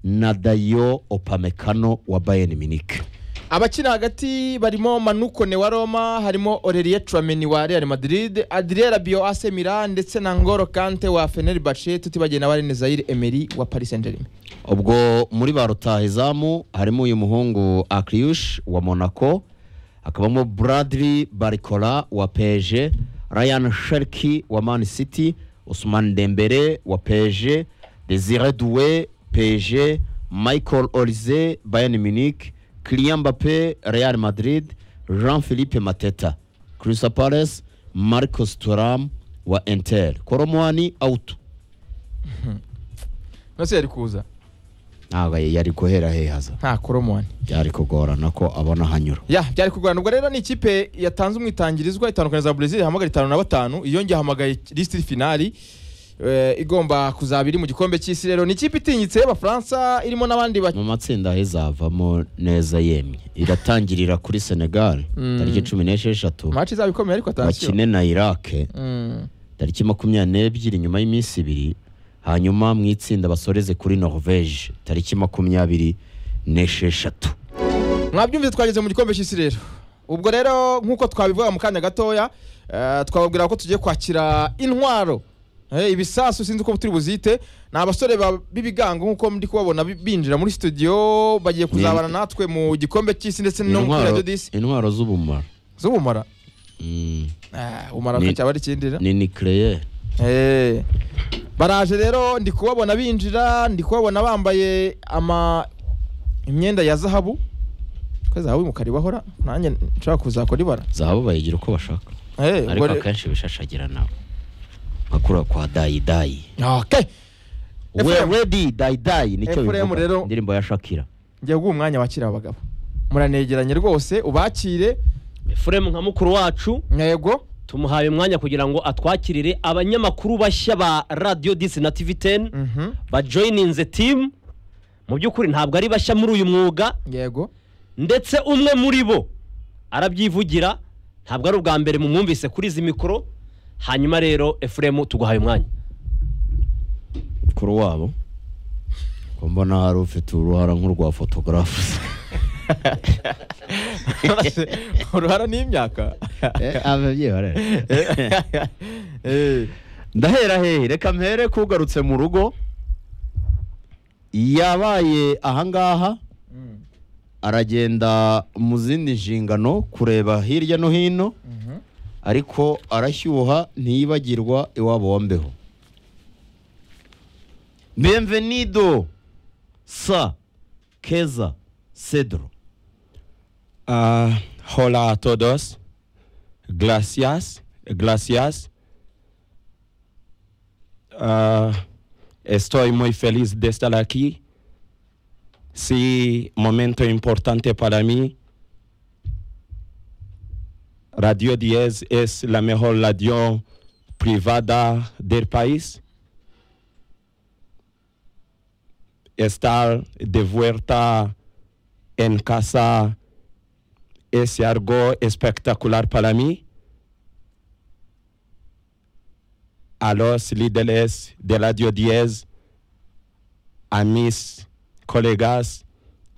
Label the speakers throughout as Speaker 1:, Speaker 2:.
Speaker 1: na dayo opamekano wa bayern munich
Speaker 2: abakiri hagati barimo manukone wa roma harimo orelie turameni wa real madrid adrien rabio ase milan ndetse na ngoro kante wa feneri bace tutibagiye na barene zayire emeri wa paris saint germain
Speaker 1: ubwo muri ba rutahizamu harimo uyu muhungu akiriyushi wa monaco hakabamo buradiri barikora wa peje rayani shariki wa mani siti usumani dembere wa peje desire duwe peje michael orize bayern munich kiriya mbappe real madrid jean philippe mateta kirisa pares marcos turam wa enteri koromwani awutu
Speaker 2: nose yari kuza
Speaker 1: ntabwo yari guhera hehaza
Speaker 2: nta koromoni
Speaker 1: byari kugorana ko abona ahanyura
Speaker 2: ya byari kugorana ubwo rero ni ikipe yatanze umwitangirizwa itandukanye za Brazil ihamagara itanu na batanu iyo njye ahamagaye lisiti finali eh, igomba kuzaba iri mu gikombe cy'isi rero ni ikipe itinyitse y'abafaransa irimo n'abandi ba-
Speaker 1: mu matsinda aho izavamo neza yemye iratangirira kuri senegal
Speaker 2: Mm.
Speaker 1: tariki cumi n'esheshatu
Speaker 2: match izaba ikomeye ariko atansiyo
Speaker 1: bakine na irake
Speaker 2: Mm.
Speaker 1: tariki makumyabiri n'ebyiri nyuma y'iminsi ibiri hanyuma mu itsinda basoreze kuri norvege tariki makumyabiri n'esheshatu
Speaker 2: mwabyumvise twageze mu gikombe cy'isi rero ubwo rero nk'uko twabivuga mu kanya gatoya eh, twababwira ko tugiye kwakira intwaro Eh, ibisasu sinzi uko turi buzite ni abasore ba- b'ibigango nk'uko ndi kubabona bi- binjira muri studio bagiye kuzabana natwe mu gikombe cy'isi ndetse no muri
Speaker 1: Intwaro-
Speaker 2: radiyo disi
Speaker 1: intwaro z'ubumara
Speaker 2: z'ubumara
Speaker 1: Mm,
Speaker 2: Ah, umara
Speaker 1: Ni-
Speaker 2: akacyaba ari ikindira
Speaker 1: ni nikereye
Speaker 2: Eh, baraje rero ndi kubabona binjira ndi kubabona bambaye ama imyenda ya zahabu ko zahabu y'umukara ibahora nanjye nshobora kuzakora ibara
Speaker 1: zahabu bayigira uko bashaka
Speaker 2: Eh,
Speaker 1: ariko
Speaker 2: ubwo re-
Speaker 1: akenshi bishashagira nawe nkakura kwa dayidayi
Speaker 2: Okay. Ephraim.
Speaker 1: wedi dayidayi nicyo
Speaker 2: Ephraim
Speaker 1: bivuga
Speaker 2: rero-
Speaker 1: indirimbo ya shakira
Speaker 2: ngiye guha umwanya wakira abagabo muranegeranye rwose ubakire
Speaker 3: efuremu nka mukuru wacu
Speaker 2: yego
Speaker 3: tumuhaye umwanya kugira ngo atwakirire abanyamakuru bashya ba radiyo disi na tivi teni
Speaker 2: Mhm.
Speaker 3: bajoyininze timu mu by'ukuri ntabwo ari bashya muri uyu mwuga
Speaker 2: yego
Speaker 3: ndetse umwe muri bo arabyivugira ntabwo ari ubwa mbere mumwumvise kuri izi mikoro hanyuma rero efuremu tuguhaye umwanya
Speaker 1: mukuru wabo ko mbona hari ufite uruhara nk'urwa fotogarafu
Speaker 2: Nonese, uruhara n'imyaka
Speaker 1: ababyeyi barera
Speaker 2: Eh,
Speaker 1: ndahera hehe reka mpere kugarutse mu rugo yabaye ahangaha
Speaker 2: mm,
Speaker 1: aragenda mu zindi nshingano kureba hirya no hino
Speaker 2: mhm.
Speaker 1: ariko arashyuha ntiyibagirwa iwabo wa mbeho benvenido sa keza cedro
Speaker 4: Ah, hola a todos. Gracias. Gracias. Ah, estoy muy feliz de estar aquí. Sí, momento importante para mí. Radio 10 es la mejor radio privada del país. Estar de vuelta en casa es algo espectacular para mí. A los líderes de Radio 10, a mis colegas,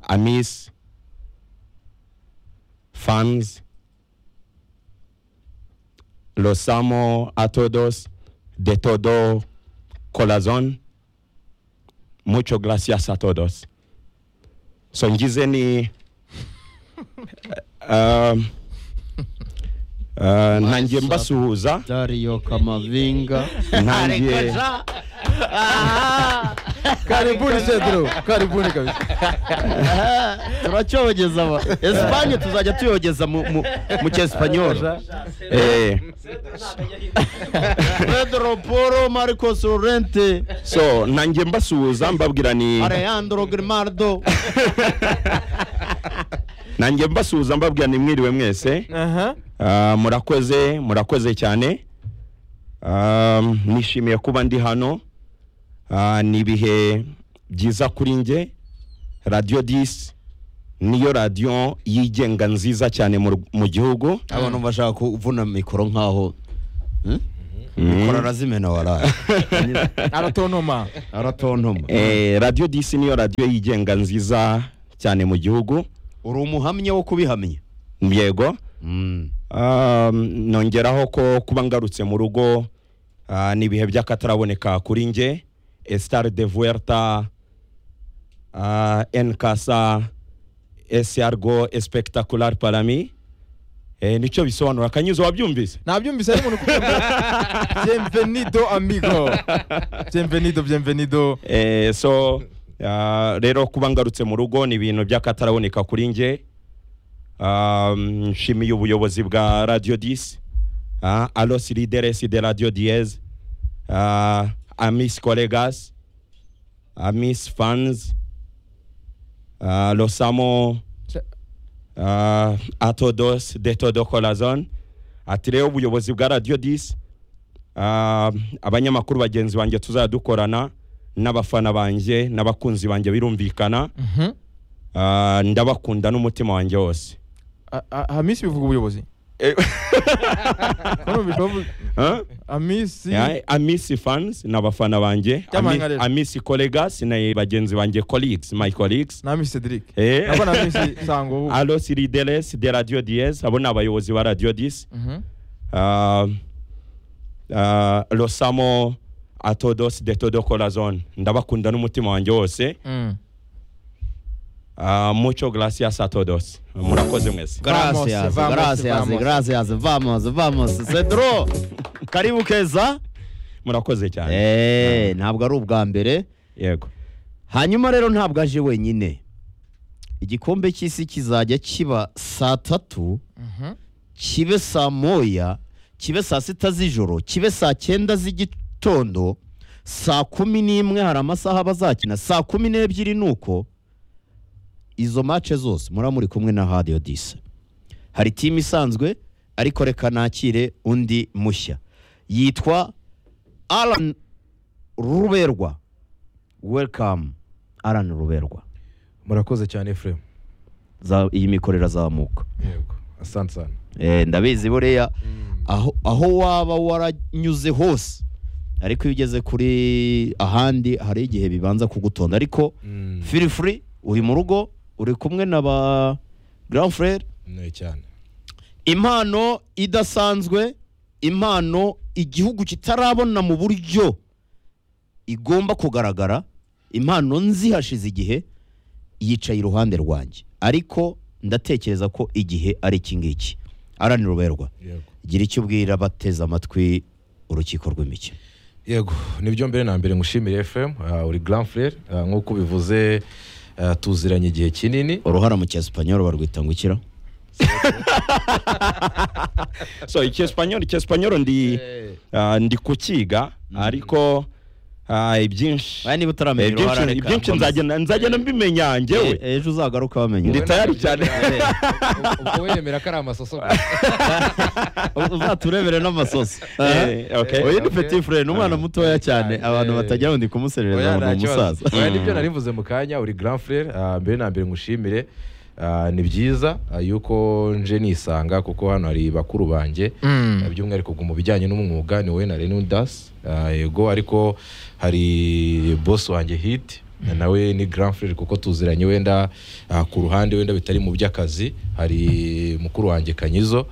Speaker 4: a mis fans, los amo a todos de todo corazón. Muchas gracias a todos. Son Gizeni. Um, uh, nanjye mbasuhuza
Speaker 1: dario kamavinga
Speaker 4: nanjye
Speaker 2: karibuni cedro karibuni kabisa
Speaker 1: turacyogeza aba esipanye tuzajya tuyogeza mu mu- mu cyesipanyoro
Speaker 4: eh,
Speaker 1: pedro polo marcos lorente
Speaker 4: so nanjye mbasuhuza mbabwira ni
Speaker 1: alejandro grimaldo
Speaker 4: nanjye mbasuhuza mbabwira ni mwiriwe mwese
Speaker 2: Aha.
Speaker 4: Ah, murakoze murakoze cyane Um, nishimiye kuba ndi hano Ah, ni ibihe byiza kuri nge radiyo disi niyo radiyo yigenga nziza cyane mu- mu gihugu
Speaker 1: abantu bashaka kuvuna mikoro nkaho Hmm? mikoro arazimena waraye
Speaker 2: aratontoma
Speaker 1: aratontoma
Speaker 4: Eh, radiyo disi niyo radiyo yigenga nziza cyane mu gihugu
Speaker 1: uri umuhamya wo kubihamya
Speaker 4: yego
Speaker 1: Mm.
Speaker 4: Um, nongeraho ko kuba ngarutse mu rugo ah, ni ibihe by'akataraboneka kuri nge estar de vuerta ah, en casa es algo espectacular para mi eh, nicyo bisobanura kanyuzo wabyumvise
Speaker 2: nabyumvise ari umuntu ukubwira ngo bienvenido amigo bienvenido bienvenido
Speaker 4: eh, so ah, rero kuba ngarutse mu rugo ni ibintu by'akataraboneka kuri nge um, nshimiye ubuyobozi bwa radio dis uh, alos lideres de radio diez uh, amis colegas amis fans uh, los amo uh, a todos de todo corazon ati rero ubuyobozi bwa radio dis uh, abanyamakuru bagenzi banjye tuzajya dukorana n'abafana banjye n'abakunzi banjye birumvikana
Speaker 2: Mhm.
Speaker 4: Ah, ndabakunda n'umutima wanjye wose
Speaker 2: A- a- hamisi bivuga ubuyobozi Hano bivuga-
Speaker 4: Huh?
Speaker 2: hamisi
Speaker 4: Yeah, amisi fans ni abafana banjye
Speaker 2: Byamahanga
Speaker 4: Ami-
Speaker 2: rero.
Speaker 4: amisi collegas ni bagenzi banjye colleagues my colleagues
Speaker 2: na hamisi cedric
Speaker 4: Eh.
Speaker 2: nabwo na hamisi sango
Speaker 4: alos lideres de radio dies abo ni abayobozi ba radio dis
Speaker 2: Mhm.
Speaker 4: Ah, ah, los amo a todos de todo corazon ndabakunda n'umutima wanjye wose
Speaker 2: Mm.
Speaker 4: Ah, mucho gracias a todos murakoze mwese
Speaker 2: Vamos,
Speaker 1: Gracias,
Speaker 2: vamos,
Speaker 1: gracias,
Speaker 2: vamos.
Speaker 1: gracias, vamos, vamos. Cedro, karibu keza.
Speaker 4: murakoze cyane
Speaker 1: Eh, ntabwo ari ubwa mbere.
Speaker 4: yego
Speaker 1: Hanyuma rero ntabwo aje wenyine. Igikombe cy'isi kizajya kiba saa tatu,
Speaker 2: Mhm.
Speaker 1: kibe saa moya, kibe saa sita z'ijoro, kibe saa cyenda z'igitondo, saa kumi n'imwe hari amasaha bazakina, saa kumi n'ebyiri nuko. Izo mace zose mura muri kumwe na Radio Disa. hari timu isanzwe ariko reka nakire undi mushya yitwa alan ruberwa welcome alan ruberwa
Speaker 5: murakoze cyane efuremu
Speaker 1: Za- iyi mikoro irazamuka
Speaker 5: yego asante sana
Speaker 1: Eh, ndabizi buriya aho, aho waba waranyuze hose ariko iyo ugeze kuri ahandi hari igihe bibanza kugutonda ariko
Speaker 5: Mm.
Speaker 1: feel free uri mu rugo uri kumwe na ba grand frere
Speaker 5: ni cyane
Speaker 1: impano idasanzwe impano igihugu kitarabona mu buryo igomba kugaragara impano nzihashize igihe yicaye iruhande rwanjye ariko ndatekereza ko igihe ari iki ngiki aranira uberwa
Speaker 5: yego
Speaker 1: gira icyo ubwira bateze amatwi urukiko rw'imikino
Speaker 5: yego nibyo mbere na mbere ngushimire efuremu uri grand frere ah, nk'uko ubivuze ah, tuziranye igihe kinini
Speaker 1: uruhara mu cyesipanyoro barwita ngo ikira
Speaker 4: so icyesipanyoro icyesipanyoro ndi ah, ndi kukiga ariko ah, ibyinshi
Speaker 1: aya niba utaramenya
Speaker 4: ibyinshi-
Speaker 1: uruhara reka
Speaker 4: ibyinshi
Speaker 1: nkomeze.
Speaker 4: nzagenda nzagenda mbimenya njyewe
Speaker 1: E- ejo uzagaruka wamenya
Speaker 4: ndi tayari
Speaker 1: uruhara.
Speaker 4: cyane
Speaker 5: ubwo wemera ko ari amasoso
Speaker 1: uzaturebere n'amasosi
Speaker 4: Eh, okay.
Speaker 1: oya ni petit frere ni umwana mutoya cyane
Speaker 5: Eh.
Speaker 1: abantu batagira ngo ndi kumuserereza ngo ni umusaza
Speaker 5: oya nibyo nari mvuze mu kanya uri grand frere ah, mbere na mbere ngushimire ah, ni byiza ah, yuko nje nisanga kuko hano hari bakuru banjye
Speaker 2: Mm.
Speaker 5: Ah, by'umwihariko mu bijyanye n'umwuga ni wowe na Renu Das Ah, yego ariko hari boss wanjye hit nawe ni grand frere kuko tuziranye wenda ah, ku ruhande wenda bitari mu by'akazi hari mukuru wanjye kanyizo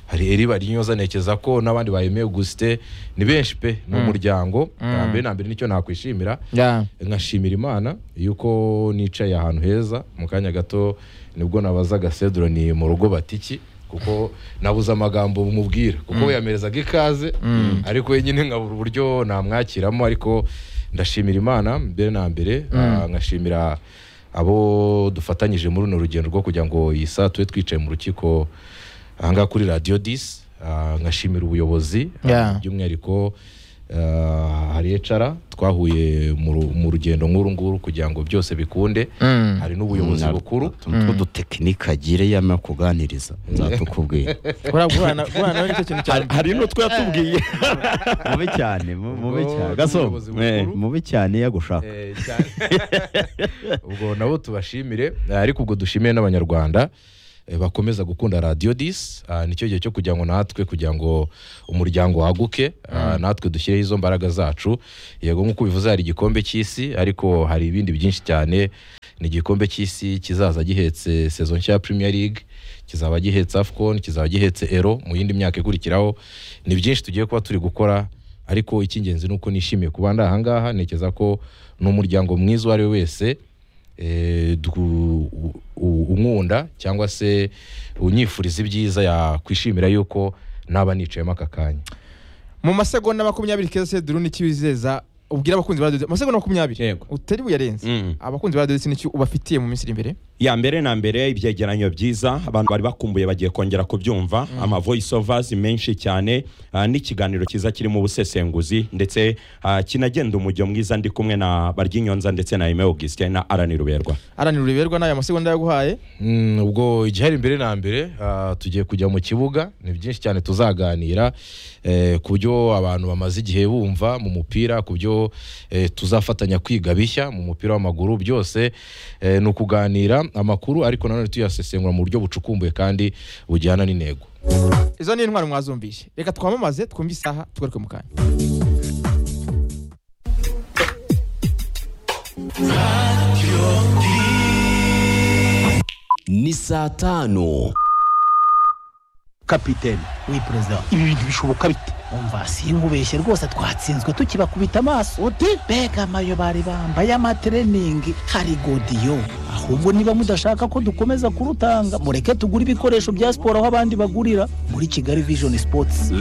Speaker 5: hari eri barinyoza ntekereza ko n'abandi bayemeye guste ni benshi pe ni umuryango Ah, mbere na mbere nicyo nakwishimira
Speaker 2: Yeah.
Speaker 5: nkashimira imana yuko nicaye ahantu heza mu kanya gato nibwo nabazaga sedro ni mu rugo batiki kuko nabuze amagambo mubwira kuko we yamerezaga ikaze ariko wenyine nkabura uburyo namwakiramo ariko ndashimira imana mbere na mbere ah, nkashimira abo dufatanyije muri runo rugendo rwo kugira ngo iyi saa tube twicaye mu rukiko ahangaha kuri radiyo disi ah, nkashimira ubuyobozi ah,
Speaker 2: Yeah.
Speaker 5: by'umwihariko ah, hari ecara twahuye mu ru- mu rugendo nk'uru nguru kugira ngo byose bikunde
Speaker 2: Mm.
Speaker 5: hari n'ubuyobozi bukuru
Speaker 1: tw'udutekinika agire yama kuganiriza nzatukubwira
Speaker 2: Guhura- guhura na- guhura nawe nicyo kintu cyane
Speaker 4: hari n'utwo yatubwiye
Speaker 1: mubi cyane mu- mubi
Speaker 5: Ubwo
Speaker 1: cyane
Speaker 5: ni
Speaker 1: gaso
Speaker 5: ubuyobozi
Speaker 1: eh,
Speaker 5: bukuru.
Speaker 1: mubi cyane yagushaka
Speaker 5: Eh, cyane. ubwo nabo tubashimire eh, ariko ubwo dushimiye n'abanyarwanda eh, bakomeza gukunda radiyo disi ah, nicyo gihe cyo kugira ngo natwe kugira ngo umuryango waguke ah, natwe dushyireho izo mbaraga zacu yego nk'uko bivuze hari igikombe cy'isi ariko hari ibindi byinshi cyane ni igikombe cy'isi kizaza gihetse sezo nshya ya premier league kizaba gihetse afcon kizaba gihetse ero mu yindi myaka ikurikiraho ni byinshi tugiye kuba turi gukora ariko icy'ingenzi ni uko nishimiye kuba ndi ahangaha ntekereza ko ni umuryango mwiza uwo ari we wese eh, du- u- u- unkunda cyangwa se unyifuriza ibyiza yakwishimira yuko naba nicayemo aka kanya
Speaker 2: mu masegonda makumyabiri keza seduru n'icyo wizeza ubwira abakunzi ba radiyo amasegonda makumyabiri
Speaker 4: Yego.
Speaker 2: utari buyarenze
Speaker 4: Mm.
Speaker 2: abakunzi ba radiyo ndetse n'icyo ubafitiye mu minsi iri imbere
Speaker 4: ya mbere na mbere ibyegeranyo byiza abantu bari bakumbuye bagiye kongera kubyumva ama voice overs menshi cyane ah, n'ikiganiro cyiza kirimo ubusesenguzi ndetse ah, kinagenda umujyo mwiza ndi kumwe na baryinyonza ndetse na Aime Augustin na Arani Ruberwa
Speaker 2: aranira ureberwa n'aya masegonda yaguhaye
Speaker 5: Mm, ubwo igihari imbere na mbere ah, tugiye kujya mu kibuga ni byinshi cyane tuzaganira eh, ku byo abantu bamaze igihe bumva mu mupira ku byo eh, tuzafatanya kwiga bishya mu mupira w'amaguru byose eh, ni ukuganira amakuru ariko nanone tuyasesengura mu buryo bucukumbuye kandi bujyana n'intego
Speaker 2: izo ni intwaro mwazumvise reka twamamaze twumve isaha tugaruke mu kanya
Speaker 6: ni saa tanu
Speaker 7: kapiteni
Speaker 8: we perezida
Speaker 7: ibi bintu bishoboka bite
Speaker 8: umva sinkubeshye rwose twatsinzwe tukibakubita amaso uti mbega amayo bari bambaye amatreningi hari godiyo ahubwo niba mudashaka ko dukomeza kurutanga mureke tugure ibikoresho bya siporo aho abandi bagurira muri kigali vision sports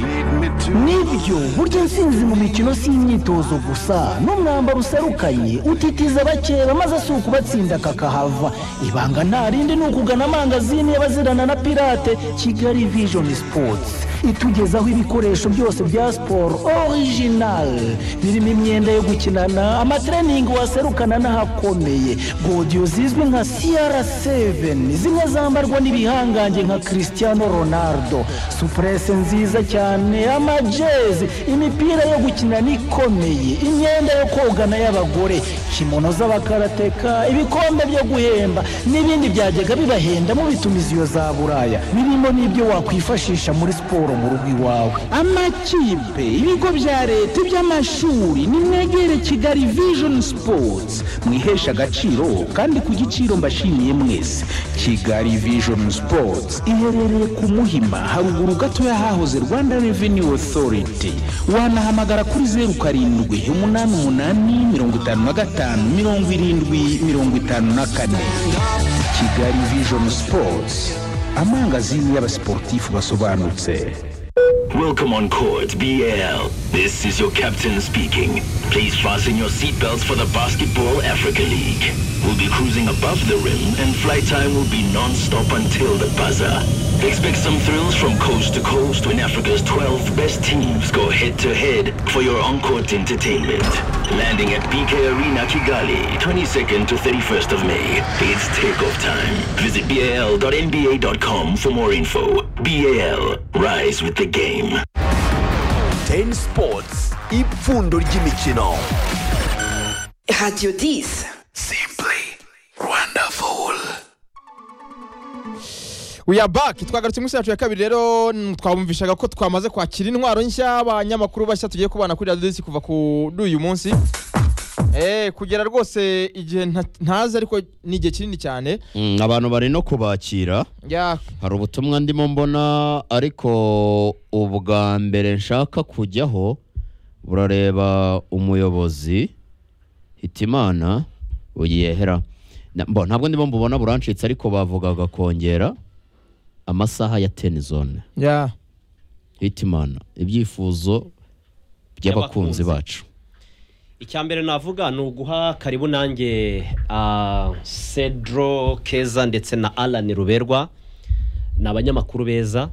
Speaker 8: nibyo burya nsinzi mu mikino si imyitozo gusa n'umwambaro userukanye utitiza abakeba maze si ukubatsinda kakahava ibanga nta rindi ni ukugana amangazini y'abazirana na pirate kigali vision sports itugezaho ibikoresho byose bya siporo original birimo imyenda yo gukinana amatreningi waserukana n'ahakomeye godiyo zizwi nka cr7 zimwe zambarwa n'ibihangange nka cristiano ronaldo supurese nziza cyane amajezi imipira yo gukinana ikomeye imyenda yo kogana y'abagore kimono z'abakarateka ibikombe byo guhemba n'ibindi byajyaga bibahenda mubitumiza iyo za buraya birimo n'ibyo wakwifashisha muri siporo mu rugo iwawe amakipe ibigo bya leta iby'amashuri nimwegere kigali vision sports mwiheshe agaciro kandi ku giciro mbashimiye mwese kigali vision sports iherereye ku muhima haruguru gato y'ahahoze rwanda revenue authority wanahamagara kuri zeru karindwi umunani umunani mirongo itanu na gatanu mirongo irindwi mirongo itanu na kane kigali vision sports amangazini y'abasiporutifu basobanutse
Speaker 9: Welcome on court, BL. This is your captain speaking. Please fasten your seatbelts for the Basketball Africa League. We'll be cruising above the rim and flight time will be non-stop until the buzzer. Expect some thrills from coast to coast when Africa's 12 best teams go head-to-head for your on-court entertainment. Landing at BK Arena Kigali, 22nd to 31st of May. It's takeoff time. Visit bal.nba.com for more info. BAL, rise with the game.
Speaker 6: teni sipotsi ipfundo ry'imikino
Speaker 10: Radio 10.
Speaker 2: we are back twagarutse mu isi yacu ya kabiri rero mm, twabumvishaga ko twamaze kwakira intwaro nshya abanyamakuru bashya tugiye kubana kuri radiyo disi kuva kuri uyu munsi Eh, kugera rwose igihe nta- ntazi ariko ni igihe kinini cyane
Speaker 1: Mm, abantu bari no kubakira
Speaker 2: ya
Speaker 1: hari ubutumwa ndimo mbona ariko ubwa mbere nshaka kujyaho burareba umuyobozi hitimana uyihera ntabwo ndimo mbubona burancitse ariko bavugaga kongera amasaha ya teni zone
Speaker 2: ya
Speaker 1: hitimana ibyifuzo by'abakunzi
Speaker 3: By'abakunzi.
Speaker 1: bacu
Speaker 3: icya mbere navuga ni uguha karibu nanjye ah, cedro keza ndetse na alan ruberwa ni abanyamakuru beza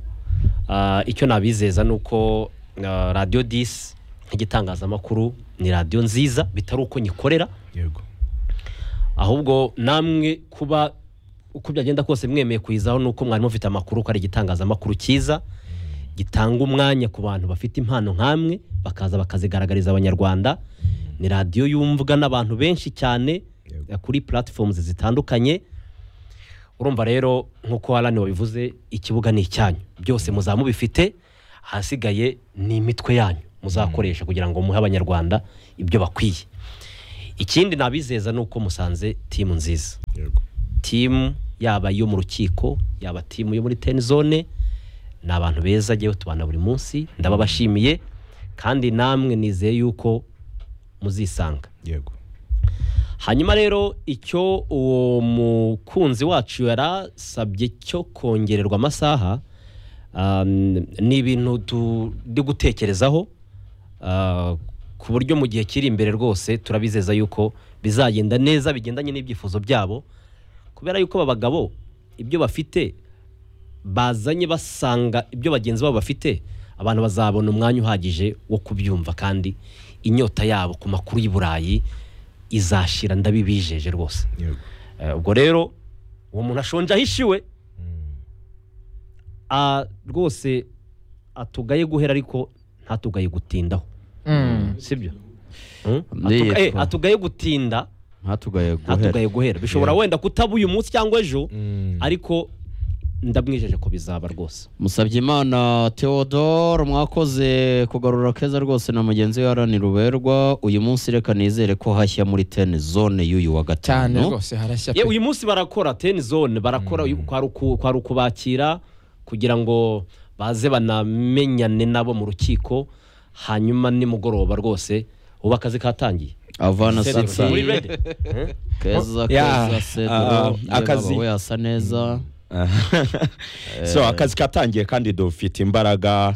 Speaker 3: Ah, icyo nabizeza ni uko ah, radiyo disi nk'igitangazamakuru ni radiyo nziza bitari uko nyikorera
Speaker 5: yego
Speaker 3: ahubwo namwe kuba uko byagenda kose mwemeye kuyizaho ni uko mwari mufite amakuru ko ari igitangazamakuru cyiza gitanga umwanya ku bantu bafite impano nk'amwe bakaza bakazigaragariza abanyarwanda ni radiyo yumvwa n'abantu benshi cyane eh, kuri platforms zitandukanye urumva rero nk'uko harani wabivuze ikibuga ni icyanyu byose muzaba mubifite ahasigaye ni imitwe yanyu muzakoresha kugira ngo muhe abanyarwanda ibyo bakwiye ikindi nabizeza ni uko musanze timu nziza timu yaba iyo mu rukiko yaba timu yo muri teni zone ni abantu beza agiye tubana buri munsi ndababashimiye kandi namwe nizeye yuko muzisanga
Speaker 5: yego
Speaker 3: hanyuma rero icyo uwo mukunzi wacu yarasabye cyo kongererwa amasaha um, ni ibintu turi gutekerezaho ah, ku buryo mu gihe kiri imbere rwose turabizeza yuko bizagenda neza bigendanye n'ibyifuzo byabo kubera yuko aba bagabo ibyo bafite bazanye basanga ibyo bagenzi babo bafite abantu bazabona umwanya uhagije wo kubyumva kandi inyota yabo ku makuru y'i burayi izashira ndabibijeje rwose
Speaker 5: yego
Speaker 3: Eh, ubwo rero uwo muntu ashonje ahishiwe Ah, rwose atugaye guhera ariko ntatugaye gutindaho sibyo Hmm?
Speaker 1: Ndiye
Speaker 3: Atuga- eh,
Speaker 1: two.
Speaker 3: atugaye gutinda
Speaker 1: ntatugaye guhera
Speaker 3: ntatugaye guhera bishobora
Speaker 5: Yego.
Speaker 3: wenda kutaba uyu munsi cyangwa ejo
Speaker 5: Mm.
Speaker 3: ariko ndamwijeje ko bizaba rwose
Speaker 1: musabye imana theodore mwakoze kugarura keza rwose na mugenzi we harani ruberwa uyu munsi reka nizere ko hashya muri teni zone y'uyu wa
Speaker 2: cyane
Speaker 1: gatanu
Speaker 2: rwose harashya
Speaker 3: Ye,
Speaker 2: pe
Speaker 3: uyu munsi barakora ten zone barakora uyu- kwari uku- kwari ukubakira kugira ngo baze banamenyane nabo mu rukiko hanyuma nimugoroba rwose ubu akazi katangiye
Speaker 1: avana
Speaker 3: Seti,
Speaker 1: siti
Speaker 3: muri ready?
Speaker 1: keza
Speaker 4: Yeah,
Speaker 1: keza
Speaker 4: ah,
Speaker 1: sedoro
Speaker 4: akazi.
Speaker 1: akazi we asa neza
Speaker 4: so akazi katangiye kandi dufite imbaraga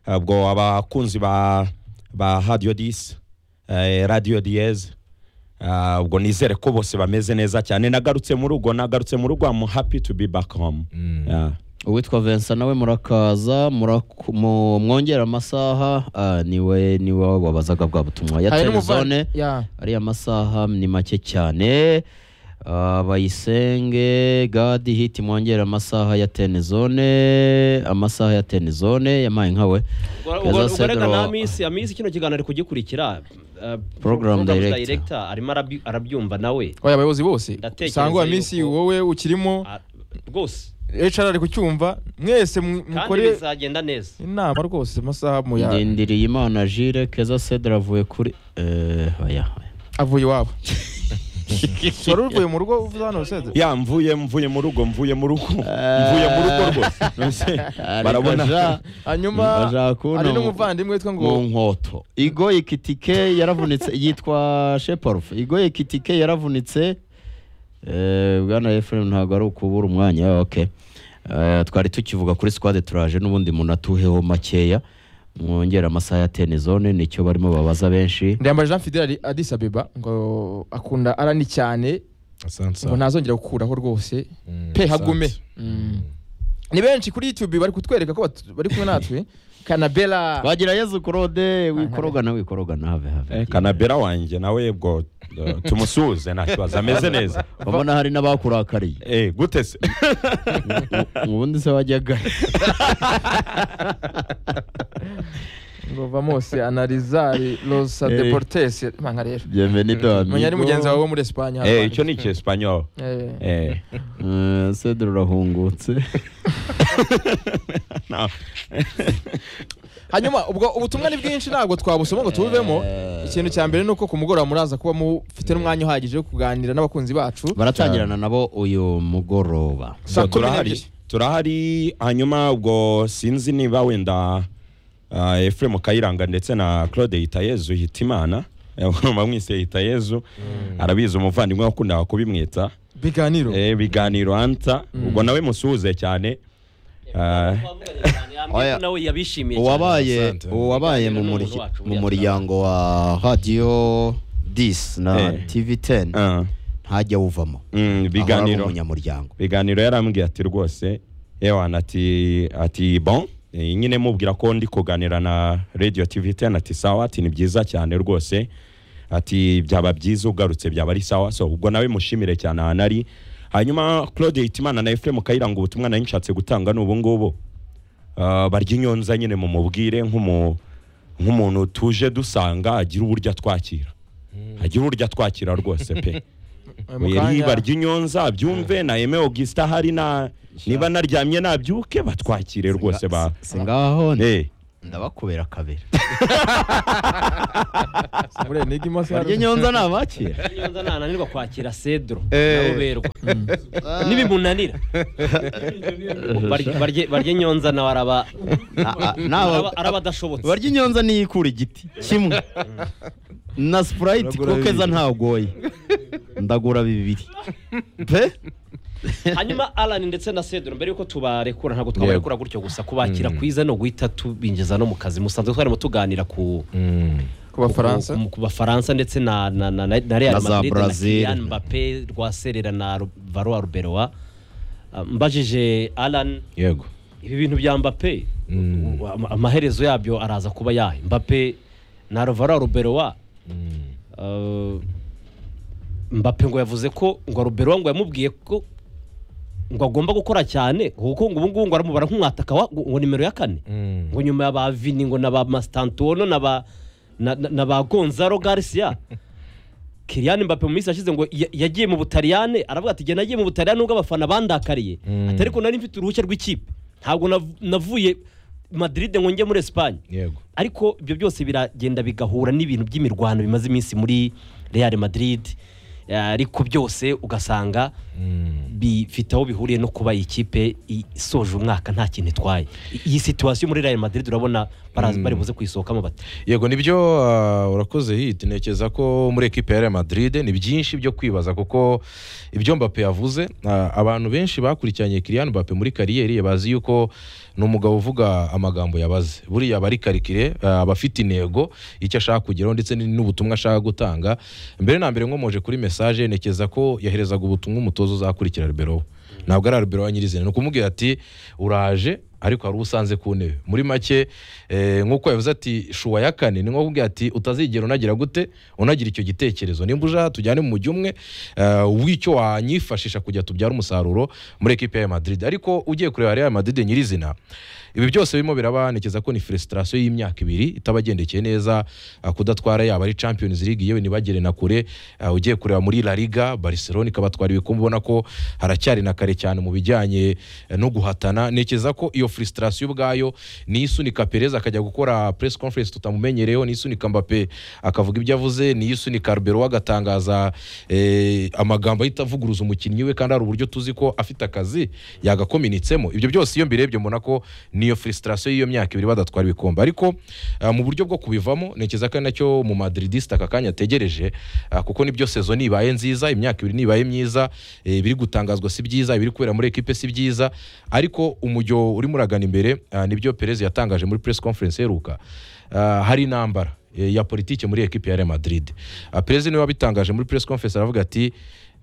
Speaker 4: ubwo abakunzi ba ba radiyo disi radiyo diyeze ah, ubwo nizere ko bose bameze neza cyane nagarutse mu rugo nagarutse mu rugo amu happy to be back home Yeah.
Speaker 1: uwitwa Vincent nawe murakaza muraku- mu- mwongera amasaha ah, niwe niwe wabazaga bwa butumwa ya
Speaker 2: hari
Speaker 1: telezone
Speaker 2: n'umuvandimwe Ya.
Speaker 1: ariya masaha ni make cyane Ah, bayisenge gadi hiti mwongere amasaha ya teni zone amasaha ya teni zone yampaye nkawe
Speaker 3: Ubwo-
Speaker 1: Keza
Speaker 3: ubwo- ubwo reka
Speaker 1: Cedro-
Speaker 3: nta minsi amisi kino kiganiro ari kugikurikira eh,
Speaker 1: Program director.
Speaker 3: director arimo arabi- arabyumva nawe
Speaker 2: oya abayobozi bose
Speaker 3: Ndatekereza
Speaker 2: usanga uwa minsi
Speaker 3: yuko-
Speaker 2: wowe ukirimo
Speaker 3: Ah, rwose
Speaker 2: HR ari kucyumva mwese mu-
Speaker 3: kandi
Speaker 2: mukore
Speaker 3: bizagenda neza
Speaker 2: inama rwose amasaha mu ya
Speaker 1: ndindiriye imana jire keza cedra avuye kuri eh, oya, oya.
Speaker 2: avuye iwabo wari uvuye mu rugo uvuze hano sede
Speaker 4: ya mvuye mvuye mu rugo mvuye mu rugo mvuye mu rugo rwose Nonese
Speaker 1: Ariko
Speaker 4: barabona
Speaker 1: ja-
Speaker 2: hanyuma
Speaker 1: Ndashaka kubona
Speaker 2: hari
Speaker 1: mu-
Speaker 2: n'umuvandimwe witwa ngo
Speaker 1: mu nkoto igoye kitike yaravunitse yitwa sheparufu igoye kitike yaravunitse eh, bwana efuremu ntabwo ari ukubura umwanya ok Eh, twari tukivuga kuri squad turaje n'ubundi umuntu atuheho makeya mwongera amasaha ya teni zone nicyo barimo babaza benshi
Speaker 2: ndayambaje jean fidel adis abeba ngo akunda arani cyane
Speaker 5: asante
Speaker 2: ngo ntazongera gukuraho rwose
Speaker 5: Mm,
Speaker 2: pe
Speaker 5: asante.
Speaker 2: hagume ni benshi kuri youtube bari kutwereka ko batu- bari kumwe natwe kanabela
Speaker 1: wagira yezu kurode wikorogana wikorogana have have
Speaker 4: kanabera wanjye nawe bwo eh, tumusuhuze nta kibazo ameze neza
Speaker 1: babona hari n'abakurakariye
Speaker 4: Eh, gute se
Speaker 1: ubundi se wajyaga
Speaker 2: ngo vamos analizar los deportes manga rero
Speaker 1: bienvenido
Speaker 2: menya ari
Speaker 1: amigo
Speaker 2: mugenzi wawe wo muri Espagne
Speaker 4: Eh, icyo ni icyesipanyoro
Speaker 2: Eh.
Speaker 4: Eh.
Speaker 1: Eh, Cedro urahungutse
Speaker 4: No.
Speaker 2: hanyuma ubwo ubutumwa ni bwinshi ntabwo twabusoma ngo tubuvemo ikintu cya mbere ni uko ku mugoroba muraza kuba mufite n'umwanya uhagije wo kuganira n'abakunzi bacu
Speaker 1: baratangirana nabo uyu mugoroba
Speaker 4: So,
Speaker 2: Saa kumi
Speaker 4: turahari
Speaker 2: n'ebyiri.
Speaker 4: turahari hanyuma ubwo sinzi niba wenda ah, Ephraim Kayiranga ndetse na Claude Hitayezu Hitimana bamwise Hitayezu arabizi umuvandimwe wakundaga kubimwita
Speaker 2: biganiro
Speaker 4: Eh, ibiganiro anta ubwo nawe musuhuze cyane Ah,
Speaker 1: Oya.
Speaker 3: nawe yabishimiye
Speaker 1: uwabaye
Speaker 5: asante.
Speaker 1: uwabaye
Speaker 3: Ibiganiro
Speaker 1: mu
Speaker 3: n'umuntu
Speaker 1: muri-
Speaker 3: wacu
Speaker 1: mu
Speaker 3: buriya
Speaker 1: muryango wa radiyo disi na
Speaker 4: Eh.
Speaker 1: tivi teni
Speaker 4: ah,
Speaker 1: ntajya wuvamo
Speaker 4: mm,
Speaker 1: biganiro
Speaker 4: ibiganiro
Speaker 1: umunyamuryango
Speaker 4: ibiganiro yarambwiye ati rwose ewana ati ati bon eh, nyine mubwira ko ndi kuganira na radio tv ten ati sawa ati ni byiza cyane rwose ati byaba byiza ugarutse byaba ari sawa so ubwo nawe mushimire cyane ahantu ari hanyuma claude hitimana na efuremu kayiranga ubutumwa nari nshatse gutanga ni ubungubu Ah, barya inyonza nyine mumubwire nk'umu- nk'umuntu tuje dusanga agira uburyo atwakira agira uburyo atwakira rwose pe iriba ry'inyonza byumve na eme augustin ahari na niba naryamye nabyuke batwakire rwose ba
Speaker 1: si ngaho
Speaker 4: Eh,
Speaker 1: ndabakubera kabiri
Speaker 2: Buriya niga imasa
Speaker 1: barya nyonza nabakira
Speaker 3: Iyo nza nananirwa kwakira sedro naruberwa n'ibimunanira Barye- barye- barye nyonza nawe araba araba- araba adashobotse
Speaker 1: barya inyonza niyo ikura igiti kimwe na sipurayiti
Speaker 5: Uragura
Speaker 1: kuko keza
Speaker 5: bibiri.
Speaker 1: ntagoye ndagura bibiri pe
Speaker 3: hanyuma Alan ndetse na Cedro mbere yuko tubarekura ntabwo twabarekura gutyo gusa kubakira kwiza no guhita tubinjiza no mu kazi musanzwe twarimo tuganira ku
Speaker 2: ku bafaransa
Speaker 3: ku- ku bafaransa ndetse na na na na, na Real
Speaker 1: Na za
Speaker 3: Madrid na
Speaker 1: Brazil.
Speaker 3: Kylian Mbappe Rwaserera na Ro- Valois Ruberoa Ah, mbajije Alan
Speaker 5: yego
Speaker 3: ibi bintu bya Mbappe
Speaker 5: Mm.
Speaker 3: u- ama- amaherezo yabyo araza kuba yahe Mbappe na Valois Ruberoa Uh, Mbappe ngo yavuze ko ngo Ruberoa ngo yamubwiye ko ngo agomba gukora cyane kuko ngo ubungubu ngo aramubara nk'umwataka wa- ngo nimero ya kane
Speaker 5: Mm.
Speaker 3: ngo nyuma ya ba Vini ngo na ba Mastantuono na ba na, na, na ba Gonzalo Garcia Kylian Mbappe mu minsi yashize ngo ya- yagiye mu Butaliyane aravuga ati jye nagiye mu Butaliyane nubwo abafana bandakariye
Speaker 5: Mm.
Speaker 3: atari ko nari mfite uruhushya rw'ikipe ntabwo nav- navuye Madrid ngo njye muri Espagne
Speaker 5: yego
Speaker 3: ariko ibyo byose biragenda bigahura n'ibintu by'imirwano bimaze iminsi muri Real Madrid Eh, ariko byose ugasanga bifite aho bihuriye no kuba iyi kipe isoje umwaka nta kintu itwaye iyi situwasiyo muri Real Madrid urabona barazi bari buze kuyisohokamo bati
Speaker 5: yego nibyo ah, urakoze hiti ntekereza ko muri ekipe ya Real Madrid ni byinshi byo kwibaza kuko ibyo Mbappe yavuze ah, abantu benshi bakurikiranye Kylian Mbappe muri kariyeri bazi yuko ni umugabo uvuga amagambo yabaze buriya aba ari karikire ah, aba afite intego icyo ashaka kugeraho ndetse ni- n'ubutumwa ashaka gutanga mbere na mbere nkomoje kuri message ntekereza ko yaherezaga ubutumwa umutozo uzakurikira Riberoa ntabwo ari Riberoa nyirizina ni ukumubwira ati uraje ariko hari usanze ku ntebe muri make eh, nk'uko yavuze ati shuwa ya kane ni nko kubwira ati utazigera unagira gute unagira icyo gitekerezo nimba uje tujyane mu mujyi umwe eh, w'icyo wanyifashisha kujya tubyara umusaruro muri ekipe ya Madrid ariko ugiye kureba Real Madrid nyirizina ibi byose birimo birabanekeza ko ni frustration y'imyaka ibiri itabagendekeye neza ah, kudatwara yaba ari Champions League yewe ntibagere na kure ah, ugiye kureba muri La Liga Barcelona ikabatwara ibikombe ubona ko haracyari na kare cyane mu bijyanye eh, no guhatana ntekereza ko iyo frustration ubwayo niyisunika Perez akajya gukora press conference tutamumenyereyeho niyisunika Mbappe akavuga ibyo avuze niyisunika Riberoa agatangaza eh, amagambo ahita avuguruza umukinnyi we kandi hari uburyo tuzi ko afite akazi yagakominitsemo ibyo byose iyo mbirebye mbona ko niyo frustration y'iyo myaka ibiri badatwara ibikombe ariko ah, mu buryo bwo kubivamo ntekereza ko ari nacyo mu Madridista aka kanya ategereje ah, kuko nibyo sezo nibaye nziza imyaka ibiri nibaye myiza eh, ibiri gutangazwa si byiza ibiri kubera muri ekipe si byiza ariko umujyo urimo uragana imbere ah, nibyo Perez yatangaje muri press conference iheruka Ah, hari intambara eh, ya politike muri ekipe ya Real Madrid Ah, Perez niwe wabitangaje muri press conference aravuga ati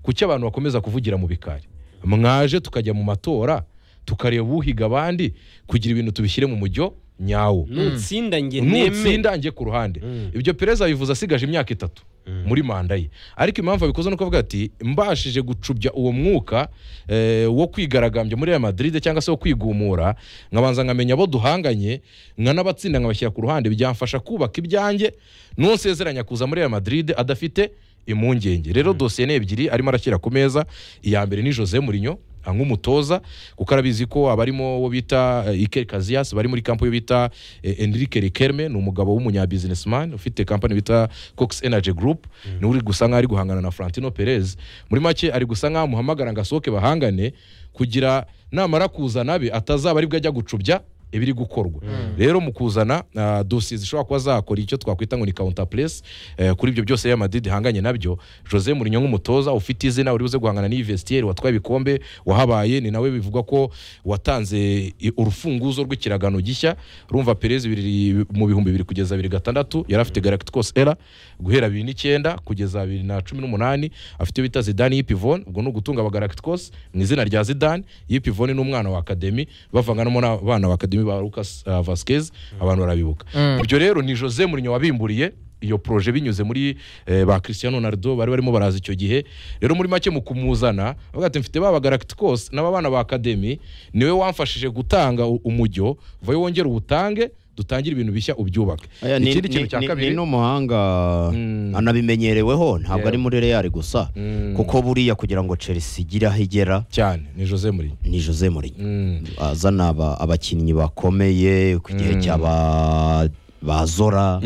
Speaker 5: kuki abantu bakomeza kuvugira mu bikari mwaje tukajya mu matora tukareba uhiga abandi kugira ibintu tubishyire mu mujyo nyawo
Speaker 3: nutsinda nge neme
Speaker 5: nutsinda njye ku ruhande ibyo perezida bivuze asigaje imyaka itatu muri manda ye ariko impamvu abikoze ni uko avuga ati mbashije gucubya uwo mwuka eh, wo kwigaragambya muri Real Madrid cyangwa se wo kwigumura nkabanza nkamenya abo duhanganye nkanabatsinda nkabashyira ku ruhande byamfasha kubaka ibyanjye nusezeranya kuza muri Real Madrid adafite impungenge rero dosiye ni ebyiri arimo arashyira ku meza iya mbere ni Jose Mourinho ah, nk'umutoza kuko arabizi ko abarimo uwo bita eh, Iker Casillas bari muri kampo yo bita eh, Enrique Riquelme ni umugabo w'umunyabusinessman ufite company bita Cox Energy Group ni uri gusa nk'aho ari guhangana na Florentino Perez muri make ari gusa nk'aho amuhamagara ngo asohoke bahangane kugira namara kuzana abe atazaba aribwo ajya gucubya ibiri gukorwa rero mu kuzana ah, dosiye zishobora kuba zakora icyo twakwita ngo ni counter press eh, kuri ibyo byose ya Madrid ihanganye nabyo Jose Mourinho nk'umutoza ufite izina uri buze guhangana n'Ivestieri watwaye ibikombe wahabaye ni nawe bivugwa ko watanze i- urufunguzo rw'ikiragano gishya rumva Perez bibiri- mu bihumbi bibiri kugeza bibiri gatandatu yari afite Galacticos era guhera bibiri n'icyenda kugeza bibiri na cumi n'umunani afite iyo bita Zidane y'Ipivon ubwo ni ugutunga Galacticos mu izina rya Zidane y'Ipivon ni umwana wa Academy bavanganamo n'abana ba Academy ba Lucas ah, Vasquez abantu barabibuka ibyo rero ni Jose Mourinho wabimburiye iyo proje binyuze muri eh, ba Cristiano Ronaldo bari barimo baraza icyo gihe rero muri make mu kumuzana avuga ati mfite ba Galacticos n'aba bana ba Academy niwe wamfashije gutanga u- umujyo vayo wongere uwutange dutangire ibintu bishya ubyubake
Speaker 1: Aya, ni-
Speaker 5: ikindi
Speaker 1: ni-
Speaker 5: kintu cya
Speaker 1: ni-
Speaker 5: kabiri
Speaker 1: ni n'umuhanga
Speaker 5: Mm.
Speaker 1: anabimenyereweho ntabwo
Speaker 5: Yeah.
Speaker 1: ari muri real gusa
Speaker 5: Mm.
Speaker 1: kuko buriya kugira ngo chelsea igire aho igera
Speaker 5: cyane ni jose muri
Speaker 1: ni jose Mourinho azana aba- abakinnyi bakomeye ku gihe cya ba- ba zora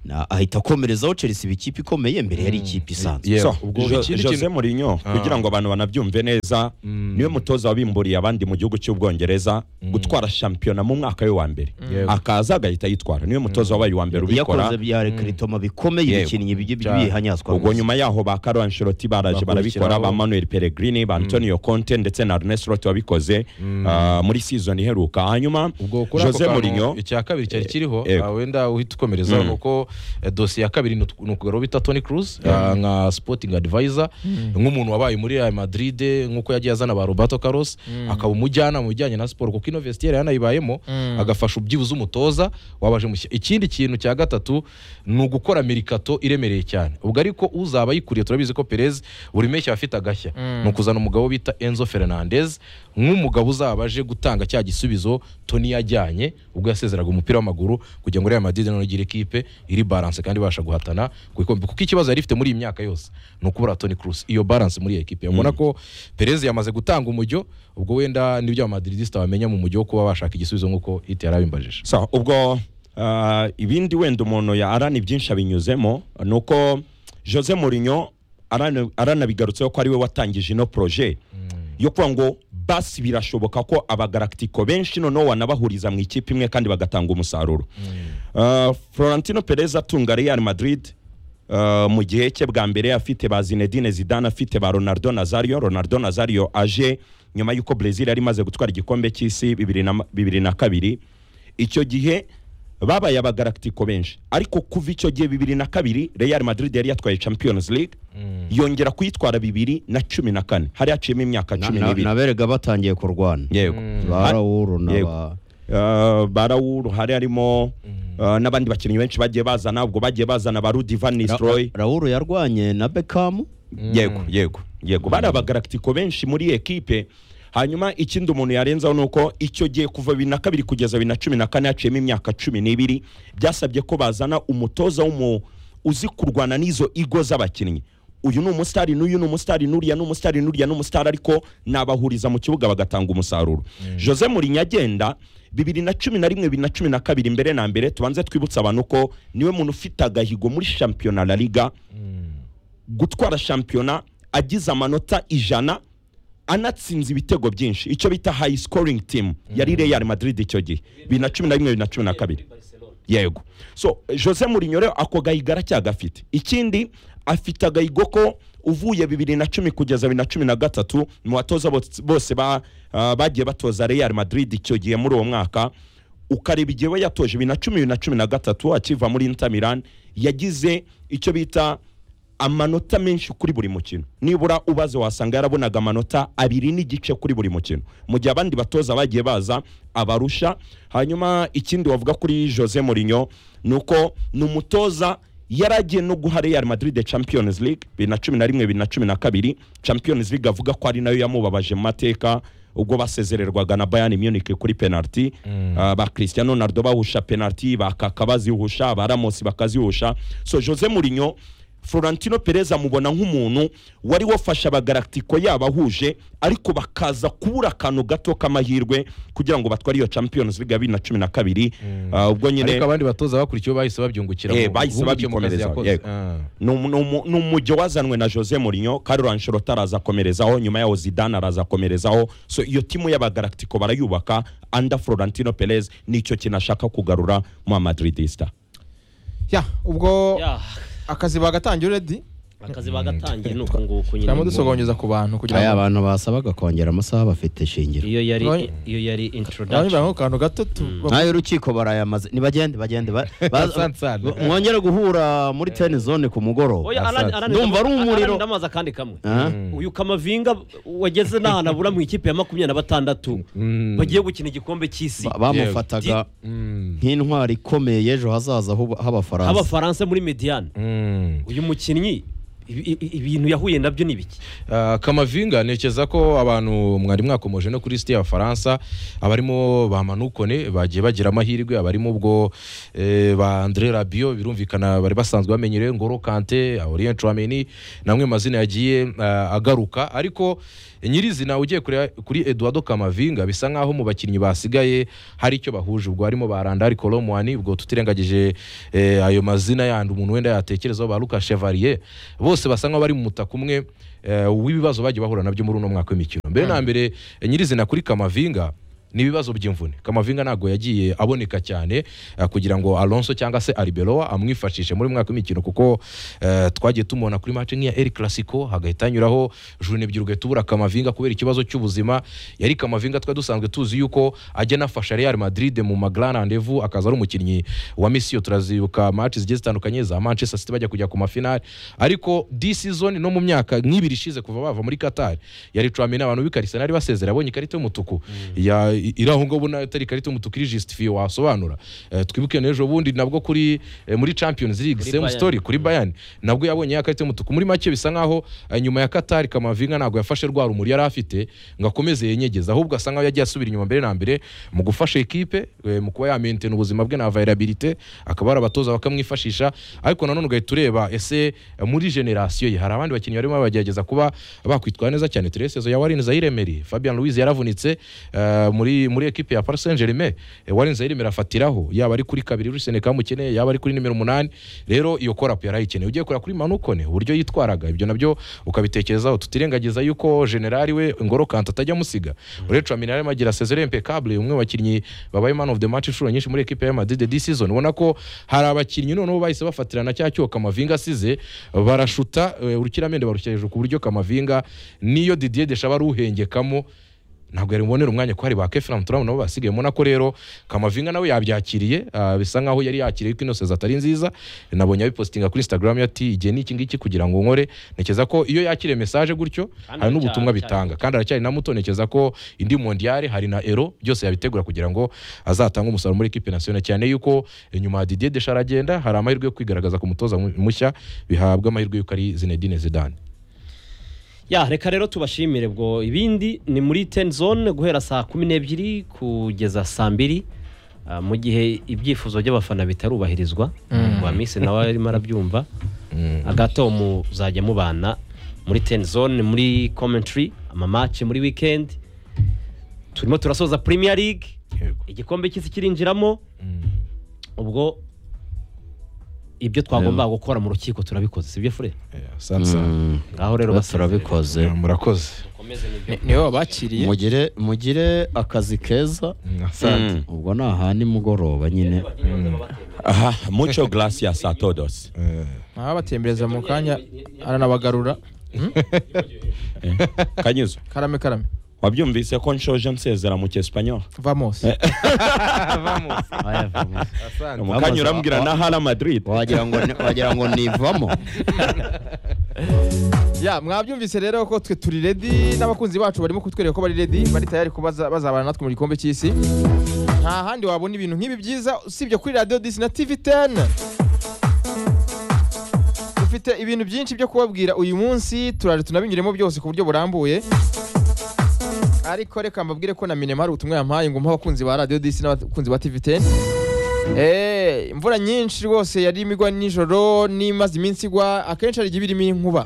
Speaker 1: Na- ahita akomerezaho chelsea iba ikipe ikomeye mbere yari ikipe isanzwe
Speaker 5: Yeah,
Speaker 4: So,
Speaker 5: ubwo
Speaker 4: Jo-
Speaker 5: ikindi
Speaker 4: Jose
Speaker 5: kintu-
Speaker 4: Mourinho kugira ngo abantu banabyumve neza niwe mutoza wabimburiye abandi mu gihugu cy'ubwongereza gutwara shampiyona mu mwaka we wa mbere
Speaker 5: Yego.
Speaker 4: akaza agahita ayitwara niwe mutoza wabaye uwa mbere ubikora
Speaker 1: iyakoze bya rekritoma bikomeye
Speaker 4: Yego.
Speaker 1: ibikinnyi bijye
Speaker 5: Cyane.
Speaker 1: bihanyazwa
Speaker 4: ubwo
Speaker 1: gusa.
Speaker 4: nyuma yaho ba Carlo Ancelotti baraje
Speaker 5: Bakurikiraho.
Speaker 4: barabikora ba Manuel Pellegrini ba Antonio Conte ndetse na Arne Slot wabikoze ah, muri season iheruka hanyuma
Speaker 5: ubwo kuri ako
Speaker 4: Jose
Speaker 5: kantu
Speaker 4: Mourinho
Speaker 5: icya kabiri cyari kiriho
Speaker 4: Yego.
Speaker 5: ah, wenda uhita ukomereza kuko eh, dosiye ya kabiri ni utw- ni ukugaro bita Tony Cruz ah, nka sporting advisor nk'umuntu wabaye muri Real Madrid nk'uko yagiye azana ba Roberto Carlos akaba umujyana mu bijyanye na siporo kuko Investiere yanayibayemo agafasha ubyibuze umutoza wabaje mushya ikindi kintu cya gatatu ni ugukora mirikato iremereye cyane ubwo ariko uzaba yikuriye turabizi ko Perez buri meshyi aba afite agashya ni ukuzana umugabo bita Enzo Fernandez nk'umugabo uzaba aje gutanga cya gisubizo Tony yajyanye ubwo yasezeraga umupira w'amaguru kugira ngo Real Madrid noneho igire ikipe iri balance kandi ibasha guhatana ku ikombe kuko ikibazo yari ifite muri iyi myaka yose ni ukubura Toni Kroos iyo balance muri iyi ekipe ubona ko Perez yamaze gutanga umujyo ubwo wenda nibyo Madridista bamenya mu mujyo wo kuba bashaka igisubizo nk'uko Hiti yari abimbajije
Speaker 4: so ubwo ah, ibindi wenda umuntu yarana byinshi abinyuzemo ni uko jose Mourinho arana- aranabigarutseho ko ari we watangije ino proje yo kuvuga ngo basi birashoboka ko abagaraktiko benshi noneho wanabahuriza mu ikipe imwe kandi bagatanga umusaruro Ah, florentino perez atunga real madrid ah, mu gihe cye bwa mbere afite ba zinedine zidane afite ba ronaldo nazario ronaldo nazario aje nyuma y'uko brezil yari imaze gutwara igikombe cy'isi bibiri na- bibiri na kabiri icyo gihe babaye abagaraktiko benshi ariko kuva icyo gihe bibiri na kabiri real madrid yari yatwaye champions league yongera kuyitwara bibiri na cumi na kane hari haciyemo imyaka
Speaker 1: Na-
Speaker 4: cumi
Speaker 1: na-
Speaker 4: n'ibiri
Speaker 1: naberega batangiye kurwana
Speaker 4: yego Har-
Speaker 1: barawuru
Speaker 4: Yego.
Speaker 1: n'aba
Speaker 4: Uh, barawuru hari harimo uh, n'abandi bakinnyi benshi bagiye bazana ubwo bagiye bazana ba Rudi Van Nistelrooy
Speaker 1: rawuru yarwanye na bekamu
Speaker 4: yego yego yego bari abagaraktiko benshi muri iyi ekipe hanyuma ikindi umuntu yarenzaho ni uko icyo gihe kuva bibiri na kabiri kugeza bibiri na cumi na kane haciyemo imyaka cumi n'ibiri byasabye ko bazana umutoza w'umu uzi kurwana n'izo igo z'abakinnyi uyu ni umusitari n'uyu ni umusitari n'uriya ni umusitari n'uriya ni umusitari ariko nabahuriza mu kibuga bagatanga umusaruro jose Mourinho agenda bibiri na cumi na rimwe bibiri na cumi na kabiri mbere na mbere tubanze twibutse abantu ko niwe muntu ufite agahigo muri shampiyona la liga gutwara shampiyona agize amanota ijana anatsinze ibitego byinshi icyo bita high scoring team yari Real Madrid icyo gihe bibiri na cumi na rimwe bibiri na cumi na kabiri yego so jose Mourinho rero ako gahigo aracyagafite ikindi afite agahigo ko uvuye bibiri na cumi kugeza bibiri na cumi na gatatu mu batoza bos- bose ba- ah, bagiye batoza Real Madrid icyo gihe muri uwo mwaka ukareba igihe we yatoje bibiri na cumi bibiri na cumi na gatatu akiva muri Inter Milan yagize icyo bita amanota menshi kuri buri mukino nibura ubaze wasanga yarabonaga amanota abiri n'igice kuri buri mukino mu gihe abandi batoza bagiye baza abarusha hanyuma ikindi wavuga kuri jose Mourinho ni uko ni umutoza yari agiye no guha real madrid champions league bibiri na cumi na rimwe bibiri na cumi na kabiri champions league avuga ko ari nayo yamubabaje mu mateka ubwo basezererwaga na bayani munich kuri penaliti Ah, ba cristiano ronaldo bahusha penaliti ba kaka bazihusha ba ramos bakazihusha so jose Mourinho Florentino Perez amubona nk'umuntu wari wafasha abagaraktiko yabahuje ariko bakaza kubura akantu gato k'amahirwe kugira ngo batware iyo Champions League ya bibiri na cumi na kabiri Ah, ubwo nyine
Speaker 5: ariko abandi batoza bakurikiyeho bahise babyungukira
Speaker 4: Eh,
Speaker 5: mu-
Speaker 4: bahise
Speaker 5: bungukiye mu kazi
Speaker 4: babikomereza,
Speaker 5: yakoze.
Speaker 4: yego.
Speaker 5: Ah.
Speaker 4: ni umu- ni umu- ni umujyo wazanwe na Jose Mourinho Carlo Ancelotti araza akomerezaho nyuma yaho Zidane araza akomerezaho so iyo timu y'abagaraktiko barayubaka under Florentino Perez nicyo kintu ashaka kugarura mu Madridista
Speaker 2: ya ubwo
Speaker 3: Yeah,
Speaker 2: akazi bagatangira uredi
Speaker 3: akazi bagatangiye ni uku nguku nyine
Speaker 2: turamo dusogongeza ku bantu
Speaker 1: aya
Speaker 2: kugira ngo
Speaker 1: abantu basabaga kongera amasaha bafite shingiro
Speaker 3: iyo yari
Speaker 2: Roy-
Speaker 3: iyo yari
Speaker 2: abandi
Speaker 3: introduction
Speaker 2: bantu ku kantu gato tu-
Speaker 1: nayo urukiko barayamaze nibagende bagende ba- baza-
Speaker 5: Sansana.
Speaker 1: mwongere guhura muri ten zone ku mugoroba
Speaker 3: Oya, Alan- Alan-
Speaker 1: Ndumva ari umuriro.
Speaker 3: Alan ndamazi akandi kamwe
Speaker 1: Aha.
Speaker 3: uyu kamavinga wageze n'ahantu abura mu ikipe ya makumyabiri na batandatu bagiye gukina igikombe cy'isi
Speaker 1: Ba- bamufataga nk'intwari ikomeye y'ejo hazaza h'ubu- h'abafaransa
Speaker 3: h'abafaransa muri mediyane uyu mukinnyi ibi- ibi- ibintu yahuye nabyo ni biki
Speaker 5: Ah, kamavinga ntekereza ko abantu mwari mwakomoje no kuri site y'abafaransa abarimo ba manukone bagiye bagira amahirwe abarimo ubwo eh, ba andre rabio birumvikana bari basanzwe bamenyerewe ngoro kante orien trameni namwe mazina yagiye ah, agaruka ariko nyirizina ugiye kuri, kuri eduardo kamavinga bisa nkaho mu bakinnyi basigaye hari icyo bahuje ubwo harimo ba randari kolomwani ubwo tutirengagije eh, ayo mazina yandi umuntu wenda yatekerezaho ba luka chevalier bose basa nkaho bari mu mutaka umwe eh, w'ibibazo bagiye bahura nabyo muri uno mwaka w'imikino mbere na mbere eh, nyirizina kuri kamavinga ni ibibazo by'imvune kamavinga ntabwo yagiye aboneka cyane eh, kugira ngo alonso cyangwa se ariberoa amwifashishe muri uyu mwaka w'imikino kuko eh, twagiye tumubona kuri mace nk'iya eri clasico hagahita hanyuraho june ebyiri ugahita ubura kamavinga kubera ikibazo cy'ubuzima yari kamavinga twari dusanzwe tuzi yuko ajya anafasha real madrid mu ma grand rendez-vous akaza ari umukinnyi wa misiyo turazibuka mace zigiye zitandukanye za manchester city bajya kujya ku mafinari ariko di season no mu myaka nk'ibiri ishize kuva bava muri qatar yari tramina abantu b'ikarisana ari basezera abonye ikarita y'umutuku ya iraho ngo ubona atari ikarita y'umutuku iri justifiye wasobanura Eh, twibuke n'ejo bundi nabwo kuri eh, muri champions league
Speaker 3: Kuri
Speaker 5: same
Speaker 3: Bayern.
Speaker 5: story kuri bayani nabwo yabonye ya karita y'umutuku muri make bisa nkaho eh, nyuma ya katari kamavinga ntabwo yafashe rwa rumuri yari afite ngo akomeze yenyegeze ahubwo asa nkaho yagiye asubira inyuma mbere na mbere mu gufasha ekipe eh, mu kuba yamentena ubuzima bwe na availabilite akaba hari abatoza bakamwifashisha ariko nanone ugahita ureba ese eh, muri generasiyo ye hari abandi bakinnyi barimo bagerageza kuba bakwitwara neza cyane teresezo ya warin zayiremeri fabian louise yaravunitse eh, muri muri ekipe ya paris saint germain eh, warin zayiremeri afatiraho yaba ari kuri kabiri uri seneka mukeneye yaba ari kuri nimero umunani rero iyo korapu yarayikeneye ugiye kureba kuri manukone uburyo yitwaraga ibyo nabyo ukabitekerezaho tutirengagiza yuko generali we ngoro kanta atajya amusiga uretse amina yarimo agira sezere impecable umwe mu bakinnyi babaye man of the match inshuro nyinshi muri ekipe ya madrid this season ubona ko hari abakinnyi noneho bahise bafatirana cya cyuho kamavinga asize barashuta eh, urukiramende barushyira hejuru ku buryo kamavinga niyo didier deshaba ari uhengekamo ntabwo yari bubonere umwanya ko hari ba Kefram Turam nabo basigaye mona ko rero Kamavinga nawe yabyakiriye ah, bisa nkaho yari yakiriye ko inose zatari nziza nabonye abipostinga kuri Instagram ati igihe ni iki ngiki kugira ngo nkore ntekereza ko iyo yakiriye message gutyo
Speaker 3: Kandi
Speaker 5: hari n'ubutumwa
Speaker 3: aracyari-
Speaker 5: bitanga kandi aracyari na muto ntekereza ko indi mondiale hari na ero byose yabitegura kugira ngo azatanga umusaruro muri equipe nationale cyane yuko nyuma ya Didier Deschamps aragenda hari amahirwe yo kwigaragaza ku mutoza mu- mushya bihabwa amahirwe yuko ari Zinedine Zidane
Speaker 3: ya reka rero tubashimire bwo ibindi ni muri teni zone guhera saa kumi n'ebyiri kugeza saa mbiri ah, mu gihe ibyifuzo by'abafana bitarubahirizwa wa minsi nawe arimo arabyumva agato muzajya mubana muri teni zone muri komentari amamace muri wikendi turimo turasoza Premier League
Speaker 5: Yego.
Speaker 3: igikombe cy'isi kirinjiramo ubwo ibyo twagombaga gukora mu rukiko turabikoze sibyo fure
Speaker 5: Sansa
Speaker 3: ngaho rero basezerere.
Speaker 1: turabikoze
Speaker 5: murakoze
Speaker 3: mukomeze nibyo
Speaker 2: niwe wabakiriye
Speaker 1: mugire mugire akazi keza
Speaker 5: asante
Speaker 1: ubwo ni aha nimugoroba nyine
Speaker 4: aha muco gracias a todos
Speaker 2: abatembereza mu kanya aranabagarura
Speaker 4: kanyuzo
Speaker 2: karame karame
Speaker 4: wabyumvise ko nshoje nsezera mu cyesipanyol
Speaker 2: vamos
Speaker 4: mukanya urambwira na hala madrid
Speaker 1: wagira ngo ni- wagira ngo nivamo
Speaker 2: ya mwabyumvise rero ko twe turi ready n'abakunzi bacu barimo kutwereka ko bari ready bari tayari kubaza bazabana natwe mu gikombe cy'isi nta handi wabona ibintu nk'ibi byiza usibye kuri radio disi na tv 10 dufite ibintu byinshi byo kubabwira uyu munsi turaje tunabinyuremo byose ku buryo burambuye ariko reka mbabwire ko na minema hari ubutumwa yampaye ngo mpa abakunzi ba radio disi n'abakunzi ba tv 10 Eh, imvura nyinshi rwose yari imigwa nijoro n'imaze iminsi igwa akenshi hari igihe iba irimo inkuba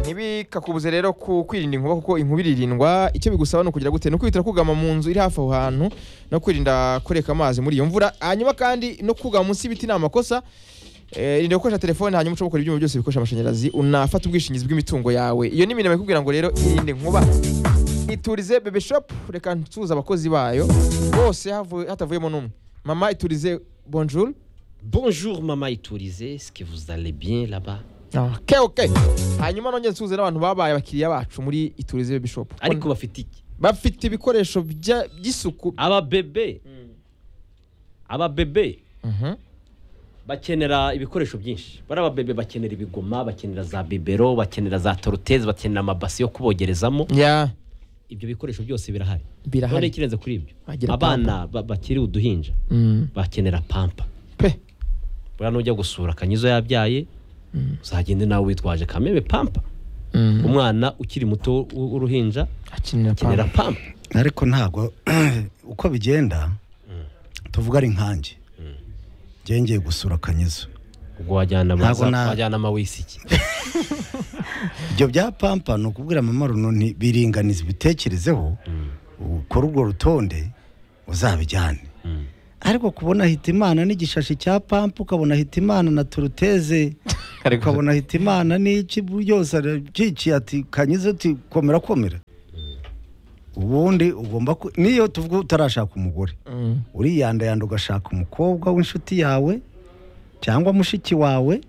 Speaker 2: ntibikakubuze rero ku kwirinda inkuba kuko inkuba iririndwa icyo bigusaba ni ukugira gute ni ukwihutira kugama mu nzu iri hafi aho hantu no kwirinda kureka amazi muri iyo mvura hanyuma kandi no kugama munsi y'ibiti ni amakosa Eh, irinda gukoresha telefone hanyuma ushobora gukora ibyuma byose bikoresha amashanyarazi unafata ubwishingizi bw'imitungo yawe iyo ni imirimo ikubwira ngo rero irinde inkuba iturize bebe shop reka nsuhuze abakozi bayo bose havu- hatavuyemo n'umwe mama iturize bonjour
Speaker 3: Bonjour maman Iturize, est-ce que vous allez bien là-bas
Speaker 2: okay, okay. hanyuma nongeye nsuhuze n'abantu babaye abakiriya bacu muri iturize bebe shop
Speaker 3: ariko bafite iki
Speaker 2: bafite ibikoresho bya- by'isuku
Speaker 3: aba bebe aba bebe bakenera ibikoresho byinshi bari aba bebe bakenera ibigoma bakenera za bibero bakenera za toruteze bakenera amabasi yo kubogerezamo
Speaker 2: ya
Speaker 3: ibyo bikoresho byose birahari none
Speaker 2: birahari
Speaker 3: ikirenze kuri ibyo
Speaker 2: Bagira
Speaker 3: abana ba- bakiri uduhinja bakenera pampa
Speaker 2: pe
Speaker 3: buriya nujya gusura akanyizo yabyaye uzagende nawe witwaje kameme pampa umwana ukiri muto w'u- w'uruhinja
Speaker 2: akinira
Speaker 3: akenera
Speaker 2: pampa
Speaker 3: pampa
Speaker 7: ariko ntabwo uko bigenda tuvuga ari nkanjye ngengeye gusura akanyizo
Speaker 3: ubwo wajyana
Speaker 7: Ntabwo
Speaker 3: amaza-
Speaker 7: na-
Speaker 3: wajyana amawisiki
Speaker 7: ibyo bya pampa ni ukubwira mama runoni biringaniza ibitekerezeho ukore urwo rutonde uzabijyane ariko kubona hitimana n'igishashi cya pampa ukabona hitimana na turuteze ukabona hitimana n'iki byose aracici ati kanyize uti komera komera ubundi ugomba ku- niyo tuvuga utarashaka umugore uriyandayanda ugashaka umukobwa w'inshuti yawe cyangwa mushiki wawe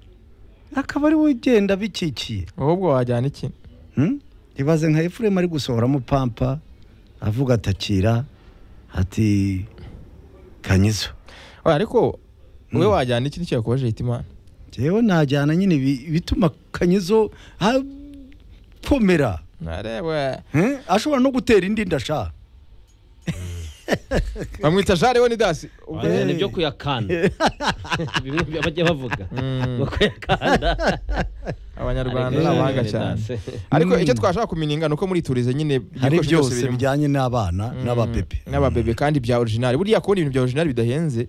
Speaker 7: akaba ari we ugenda bikikiye
Speaker 2: ahubwo wajyana iki
Speaker 7: Hmm? ibaze nka efuremu ari gusohoramo pampa avuga atakira ati kanyizo
Speaker 2: Oya, ariko wowe wajyana iki nicyo yakubaje hitimana
Speaker 7: njyewe najyana nyine ibi- ibituma kanyizo akomera
Speaker 2: narebe
Speaker 7: Hmm? ashobora no gutera indi ndasha
Speaker 2: bamwita jare we ni dasi ubwo
Speaker 3: wazana ibyo kuyakanda bimwe byo bajya bavuga byo kuyakanda
Speaker 2: abanyarwanda
Speaker 3: Ariko-
Speaker 2: ni abahanga cyane ariko icyo twashaka kumenya ni uko muri turize nyine
Speaker 7: hari
Speaker 2: ibikoresho byose
Speaker 7: byose
Speaker 2: birimo.
Speaker 7: bijyanye n'abana n'ababebe
Speaker 2: n'ababebe kandi bya orijinali buriya kubona ibintu bya orijinali bidahenze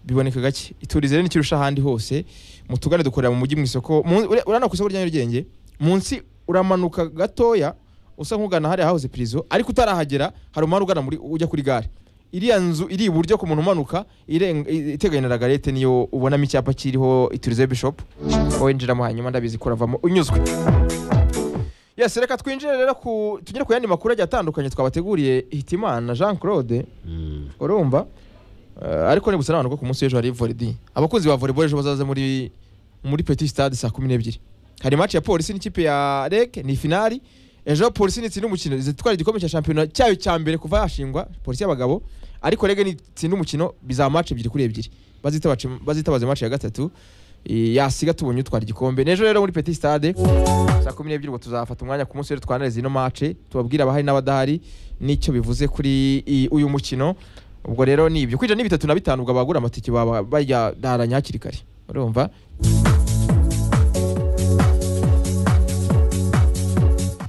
Speaker 2: biboneka gake iturize rero nikirusha ahandi hose mutugane dukorera mu mujyi mu isoko mu- ure- urana ku isoko rya nyarugenge munsi uramanuka gatoya usa nk'ugana hariya hahoze pirizo ariko utarahagera hari umuhanda ugana muri ujya kuri gare iriya nzu iri iburyo ku muntu umanuka irenga- i- iteganye na lagarete niyo ubonamo icyapa kiriho iturize bishopu winjiramo hanyuma ndabizi kuravamo unyuzwe yes reka twinjire rero ku tugere ku yandi makuru agiye atandukanye twabateguriye hitimana jean claude urumva Eh, ariko ni gusa n'abantu ko ku munsi w'ejo hari volleyball abakunzi ba volleyball ejo bazaze muri muri petit stade saa kumi n'ebyiri hari match ya polisi n'ikipe ya reg ni finali ejo polisi nitsinda umukino zitwara igikombe cya shampiyona cyayo cya mbere kuva yashingwa polisi y'abagabo ariko reg nitsinda umukino bizaba match ebyiri kuri ebyiri bazitaba bazitabaze match ya gatatu eh, yasiga tubonye utwara igikombe n'ejo rero muri petit stade saa kumi n'ebyiri ubwo tuzafata umwanya ku munsi w'ejo twanarize ino mace tubabwire abahari n'abadahari n'icyo bivuze kuri i- uyu mukino ubwo rero ni ibyo kwinjira ni bitatu na bitanu ubwo abagura amatike baba bayadaranya hakiri kare urumva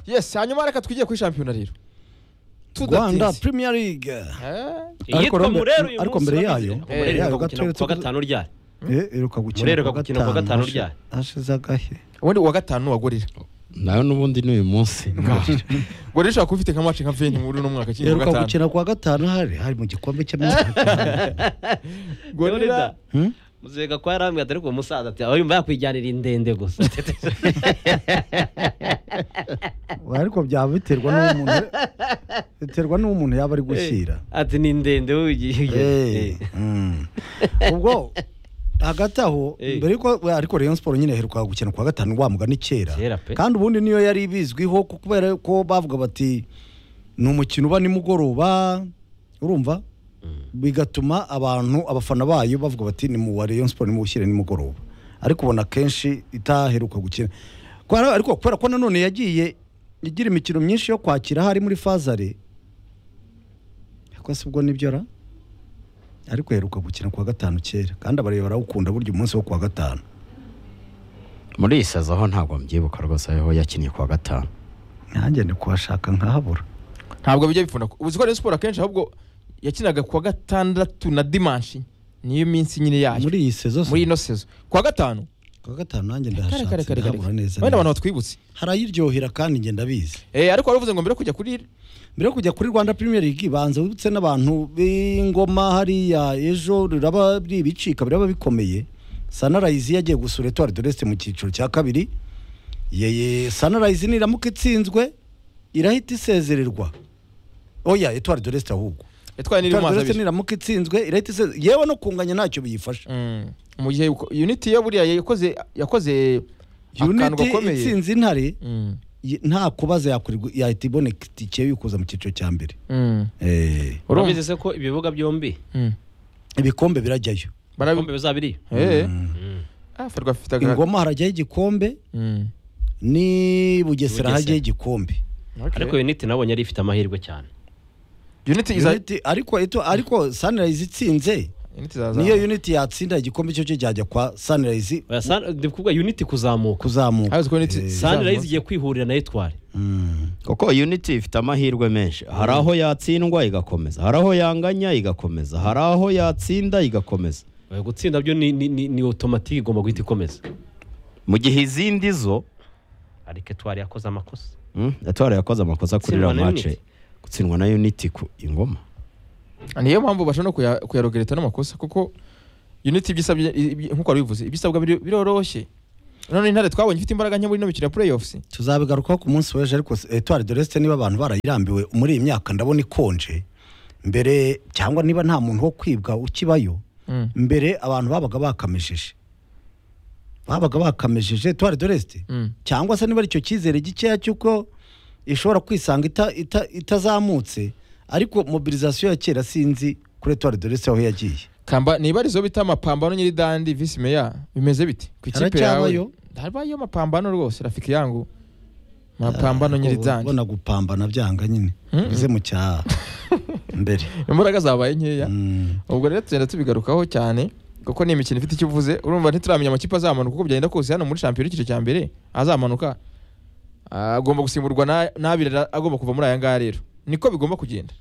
Speaker 2: yes hanyuma reka twigiye kuri shampiyona rero
Speaker 7: rwanda
Speaker 2: tudatinze
Speaker 7: premier league
Speaker 2: Eh,
Speaker 7: Ariko
Speaker 3: iyitwa
Speaker 7: Rombe-
Speaker 3: murero uyu
Speaker 7: ariko
Speaker 3: munsi
Speaker 7: mbere
Speaker 3: urabizi.
Speaker 7: yayo-
Speaker 3: Murero
Speaker 7: mbere yayo
Speaker 3: iheruka gukina
Speaker 7: gatoya
Speaker 3: ku wa
Speaker 7: tuvuga-
Speaker 3: gatanu ryari
Speaker 7: Eh, iheruka gukina
Speaker 3: Murero
Speaker 7: ku wa
Speaker 3: gukina ku wa
Speaker 7: gatanu
Speaker 3: gatanu ryari?
Speaker 7: hashize agahe
Speaker 2: ubundi uwa gatanu wagurira
Speaker 1: nawe n'ubundi ni uyu munsi
Speaker 2: ngo rero ushobora kuba ufite nka mace nka veni muri uno mwaka kiri
Speaker 7: iheruka
Speaker 2: gatanu
Speaker 7: gukina ku wa gatanu hari hari mu gikombe cy'amahanga
Speaker 2: gorira
Speaker 3: Gorira. muzega kwa yarambwira ati ariko uwo musaza ati aho yumva yakwijyanira indende gusa
Speaker 7: ariko byaba biterwa n'uwo umuntu biterwa n'uwo umuntu yaba ari gushyira
Speaker 3: ati ni ndende wowe ugiye
Speaker 7: Eh,
Speaker 3: ugiye."
Speaker 7: mm. ubwo hagati aho
Speaker 3: Eh.
Speaker 7: mbere yuko we- ariko Rayon Sport nyine aheruka gukina kuwa gatanu wa mugani kera
Speaker 3: Kera pe.
Speaker 7: kandi ubundi niyo yari bizwiho ku- kubera ko bavuga bati ni umukino uba nimugoroba urumva bigatuma abantu abafana bayo bavuga bati ni mu wa Rayon Sport nimuwushyire nimugoroba ariko ubona kenshi itaheruka gukina Kubera- ariko kubera ko nanone yagiye igira imikino myinshi yo kwakira hari muri fazare ariko si ubwo nibyo ra ariko yaheruka gukina kuwa gatanu kera kandi abareba barawukunda burya umunsi wo kuwa gatanu
Speaker 1: muri iyi saza ho ntabwo mbyibuka rwose aho yakinnye kuwa gatanu
Speaker 7: nanjye ndi kuhashaka nkahabura
Speaker 2: ntabwo bijya bifunda uzi ko Rayon Sport akenshi ahubwo yakinaga kuwa gatandatu na dimanshi niyo minsi nyine yayo
Speaker 7: muri iyi sezo
Speaker 2: muri
Speaker 7: se
Speaker 2: ino sezo kuwa gatanu
Speaker 7: kuwa gatanu nanjye
Speaker 2: kare kare
Speaker 7: ndahashatse
Speaker 2: kare kare
Speaker 7: ndahabura neza
Speaker 2: wenda abantu
Speaker 7: neza.
Speaker 2: batwibutse
Speaker 7: hari ayiryohera kandi njye ndabizi
Speaker 2: eh ariko waravuze ngo mbere yo kujya kuri
Speaker 7: mbere yo kujya kuri rwanda premier league banza wibutse n'abantu b'ingoma hariya ejo riraba ribicika biraba bikomeye sanarayizi yagiye gusura etuwari doreste mu cyiciro cya kabiri yeye sanarayizi niramuka itsinzwe irahita isezererwa oya etuwari doreste ahubwo
Speaker 2: yatwaye n'iri mu
Speaker 7: etuwari
Speaker 2: mazi
Speaker 7: doreste
Speaker 2: abiri
Speaker 7: niramuka itsinzwe irahita isezererwa yewe no kunganya ntacyo biyifasha
Speaker 2: Mm. mu gihe uko- unity yo buriya yakoze yakoze akantu
Speaker 7: unity
Speaker 2: gakomeye
Speaker 7: itsinze intare
Speaker 2: Mm.
Speaker 7: ye- nta kubaza yakorerwa yahita iboneka itike yukuza mu cyiciro cya mbere
Speaker 2: Mm.
Speaker 7: Eh,
Speaker 3: urabizi se ko ibibuga byombi
Speaker 2: Mm.
Speaker 7: ibikombe birajyayo
Speaker 2: barabi
Speaker 3: bikombe bizaba biriyo
Speaker 2: eh ah ferwa afite aga
Speaker 7: ingoma harajyaho igikombe
Speaker 2: Mm.
Speaker 7: ni bugesera
Speaker 3: Bugesera.
Speaker 7: hajyaho igikombe
Speaker 2: Okay.
Speaker 3: ariko unit nabonye yari ifite amahirwe cyane
Speaker 2: unity iza
Speaker 7: Unity- ariko eto- ariko sanirayizi itsinze
Speaker 2: Unity zazamuka.
Speaker 7: niyo uniti yatsinda igikombe cyo cyo cyajya kwa sunrise
Speaker 3: Oya, Sun- ndi kuvuga unity kuzamuka
Speaker 7: kuzamuka
Speaker 2: Habuze ko Unity-
Speaker 7: Eh,
Speaker 3: sunrise igiye kwihurira na etwari
Speaker 1: kuko unity ifite amahirwe menshi hari aho yatsindwa igakomeza hari aho yanganya igakomeza hari aho yatsinda igakomeza
Speaker 3: Oya, gutsinda byo ni- ni ni- ni automatic igomba guhita ikomeza
Speaker 1: mu gihe izindi zo
Speaker 3: ariko etwari yakoze amakosa
Speaker 1: mm, etwara yakoze amakosa kuri
Speaker 3: Gutsindwa
Speaker 1: iriya
Speaker 3: na
Speaker 1: mace
Speaker 3: Unity.
Speaker 1: gutsindwa na unity ku ingoma
Speaker 2: niyo mpamvu bashobora no kuya- kuyarogereta n'amakosa kuko unity ibyo isabye ibi- nk'uko wabivuze ibyo isabwa biri- biroroshye none intare twabonye ifite imbaraga nke muri ino mikino ya playoffs
Speaker 7: tuzabigarukaho ku munsi w'ejo ariko etuwari de resite niba abantu barayirambiwe muri iyi myaka ndabona ikonje mbere cyangwa niba nta muntu wo kwibwa ukibayo
Speaker 2: Mm.
Speaker 7: mbere abantu babaga bakamesheje babaga bakamesheje etuwari de resite
Speaker 2: Mm.
Speaker 7: cyangwa se niba ari icyo cyizere gikeya cy'uko ishobora kwisanga ita- ita- itazamutse ariko mobilizasiyo ya kera sinzi kuri etuwari de resite aho yagiye
Speaker 2: kamba niba ari zo bita amapambano nyiridandi visi meya bimeze biti ku ikipe yawe
Speaker 7: Haracyabayo.
Speaker 2: habayo amapambano rwose rafiki yangu amapambano nyiridandi
Speaker 7: ubona gupambana byanga nyine
Speaker 2: Mm.
Speaker 7: bize mu cyaha mbere
Speaker 2: imbaraga zabaye nkeya
Speaker 7: Mm.
Speaker 2: ubwo rero tugenda tubigarukaho cyane kuko ni imikino ifite icyo ivuze urumva ntituramenya amakipe azamanuka uko byagenda kose hano muri shampiyona icyiciro cya mbere azamanuka ah, agomba gusimburwa na- n'abiri ra- agomba kuva muri aya ngaya rero niko bigomba kugenda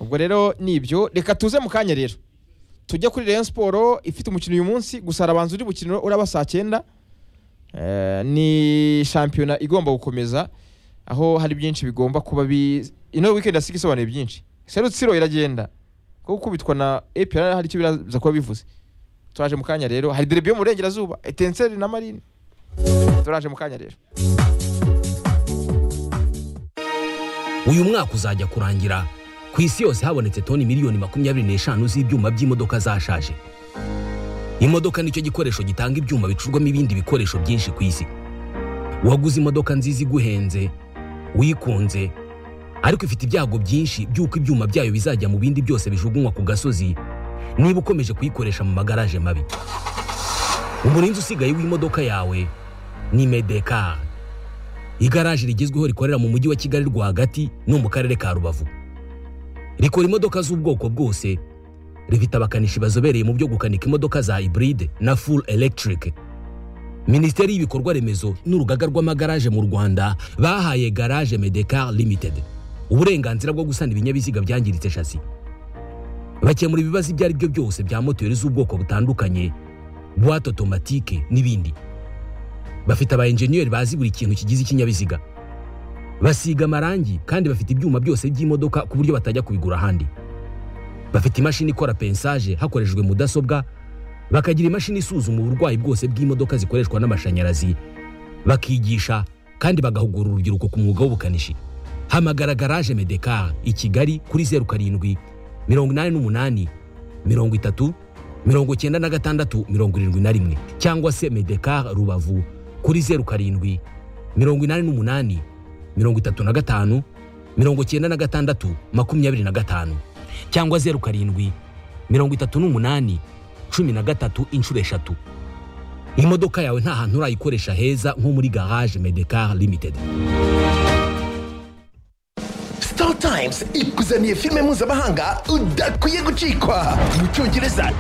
Speaker 2: ubwo rero nibyo reka tuze mu kanya rero tujye kuri Rayon Sport ifite umukino uyu munsi gusa harabanza undi mukino uraba saa cyenda Eh, ni shampiyona igomba gukomeza aho hari byinshi bigomba kuba bi ino weekend asika isobanuye byinshi serutsiro iragenda kuko gukubitwa na APR hari icyo biraza kuba bivuze turaje mu kanya rero hari derby yo mu burengerazuba etenseri na marine turaje mu kanya rero
Speaker 11: uyu mwaka uzajya kurangira ku isi yose habonetse toni miliyoni makumyabiri n'eshanu z'ibyuma by'imodoka zashaje imodoka nicyo gikoresho gitanga ibyuma bicurwamo ibindi bikoresho byinshi ku isi waguze imodoka nziza iguhenze wikunze ariko ifite ibyago byinshi by'uko ibyuma byayo bizajya mu bindi byose bijugunywa ku gasozi niba ukomeje kuyikoresha mu magaraje mabi umurinzi usigaye w'imodoka yawe ni medekari igaraje rigezweho rikorera mu mujyi wa kigali rwagati no mu karere ka rubavu rikora imodoka z'ubwoko bwose rifite abakanishi bazobereye mu byo gukanika imodoka za hybride na full electric minisiteri y'ibikorwa remezo n'urugaga rw'amagaraje mu rwanda bahaye garage medecar limited uburenganzira bwo gusana ibinyabiziga byangiritse shasi bakemura ibibazo ibyo ari byo byose bya moteri z'ubwoko butandukanye buwate otomatike n'ibindi bafite aba enjeniyeri bazi buri kintu kigize ikinyabiziga basiga amarangi kandi bafite ibyuma byose by'imodoka ku buryo batajya kubigura ahandi bafite imashini ikora pensaje hakoreshejwe mudasobwa bakagira imashini isuzuma uburwayi bwose bw'imodoka zikoreshwa n'amashanyarazi bakigisha kandi bagahugura urubyiruko ku mwuga w'ubukanishi hamagara garaje medekar i kigali kuri zeru karindwi mirongo inani n'umunani mirongo itatu mirongo icyenda na gatandatu mirongo irindwi na rimwe cyangwa se medekar rubavu kuri zeru karindwi mirongo inani n'umunani mirongo itatu na gatanu mirongo icyenda na gatandatu makumyabiri na gatanu cyangwa zeru karindwi mirongo itatu n'umunani cumi na gatatu inshuro eshatu imodoka yawe nta hantu urayikoresha heza nko muri garage medekar limited
Speaker 6: Star Times ikuzaniye filime mpuzamahanga udakwiye gucikwa mu cyongereza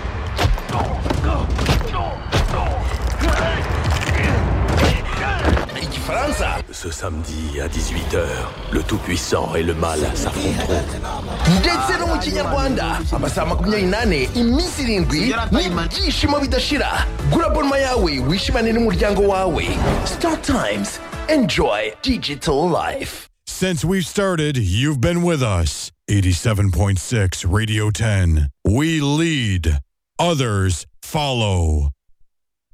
Speaker 6: igifaransa
Speaker 9: Ce samedi à 18h, le Tout-Puissant et le Mal s'affronteront.
Speaker 6: ndetse no mu kinyarwanda amasaha makumyabiri n'ane iminsi irindwi n'ibyishimo bidashira gura bonoma yawe wishimane n'umuryango wawe Star Times enjoy digital life
Speaker 12: Since we started, you've been with us. 87.6 Radio 10. We lead, others follow.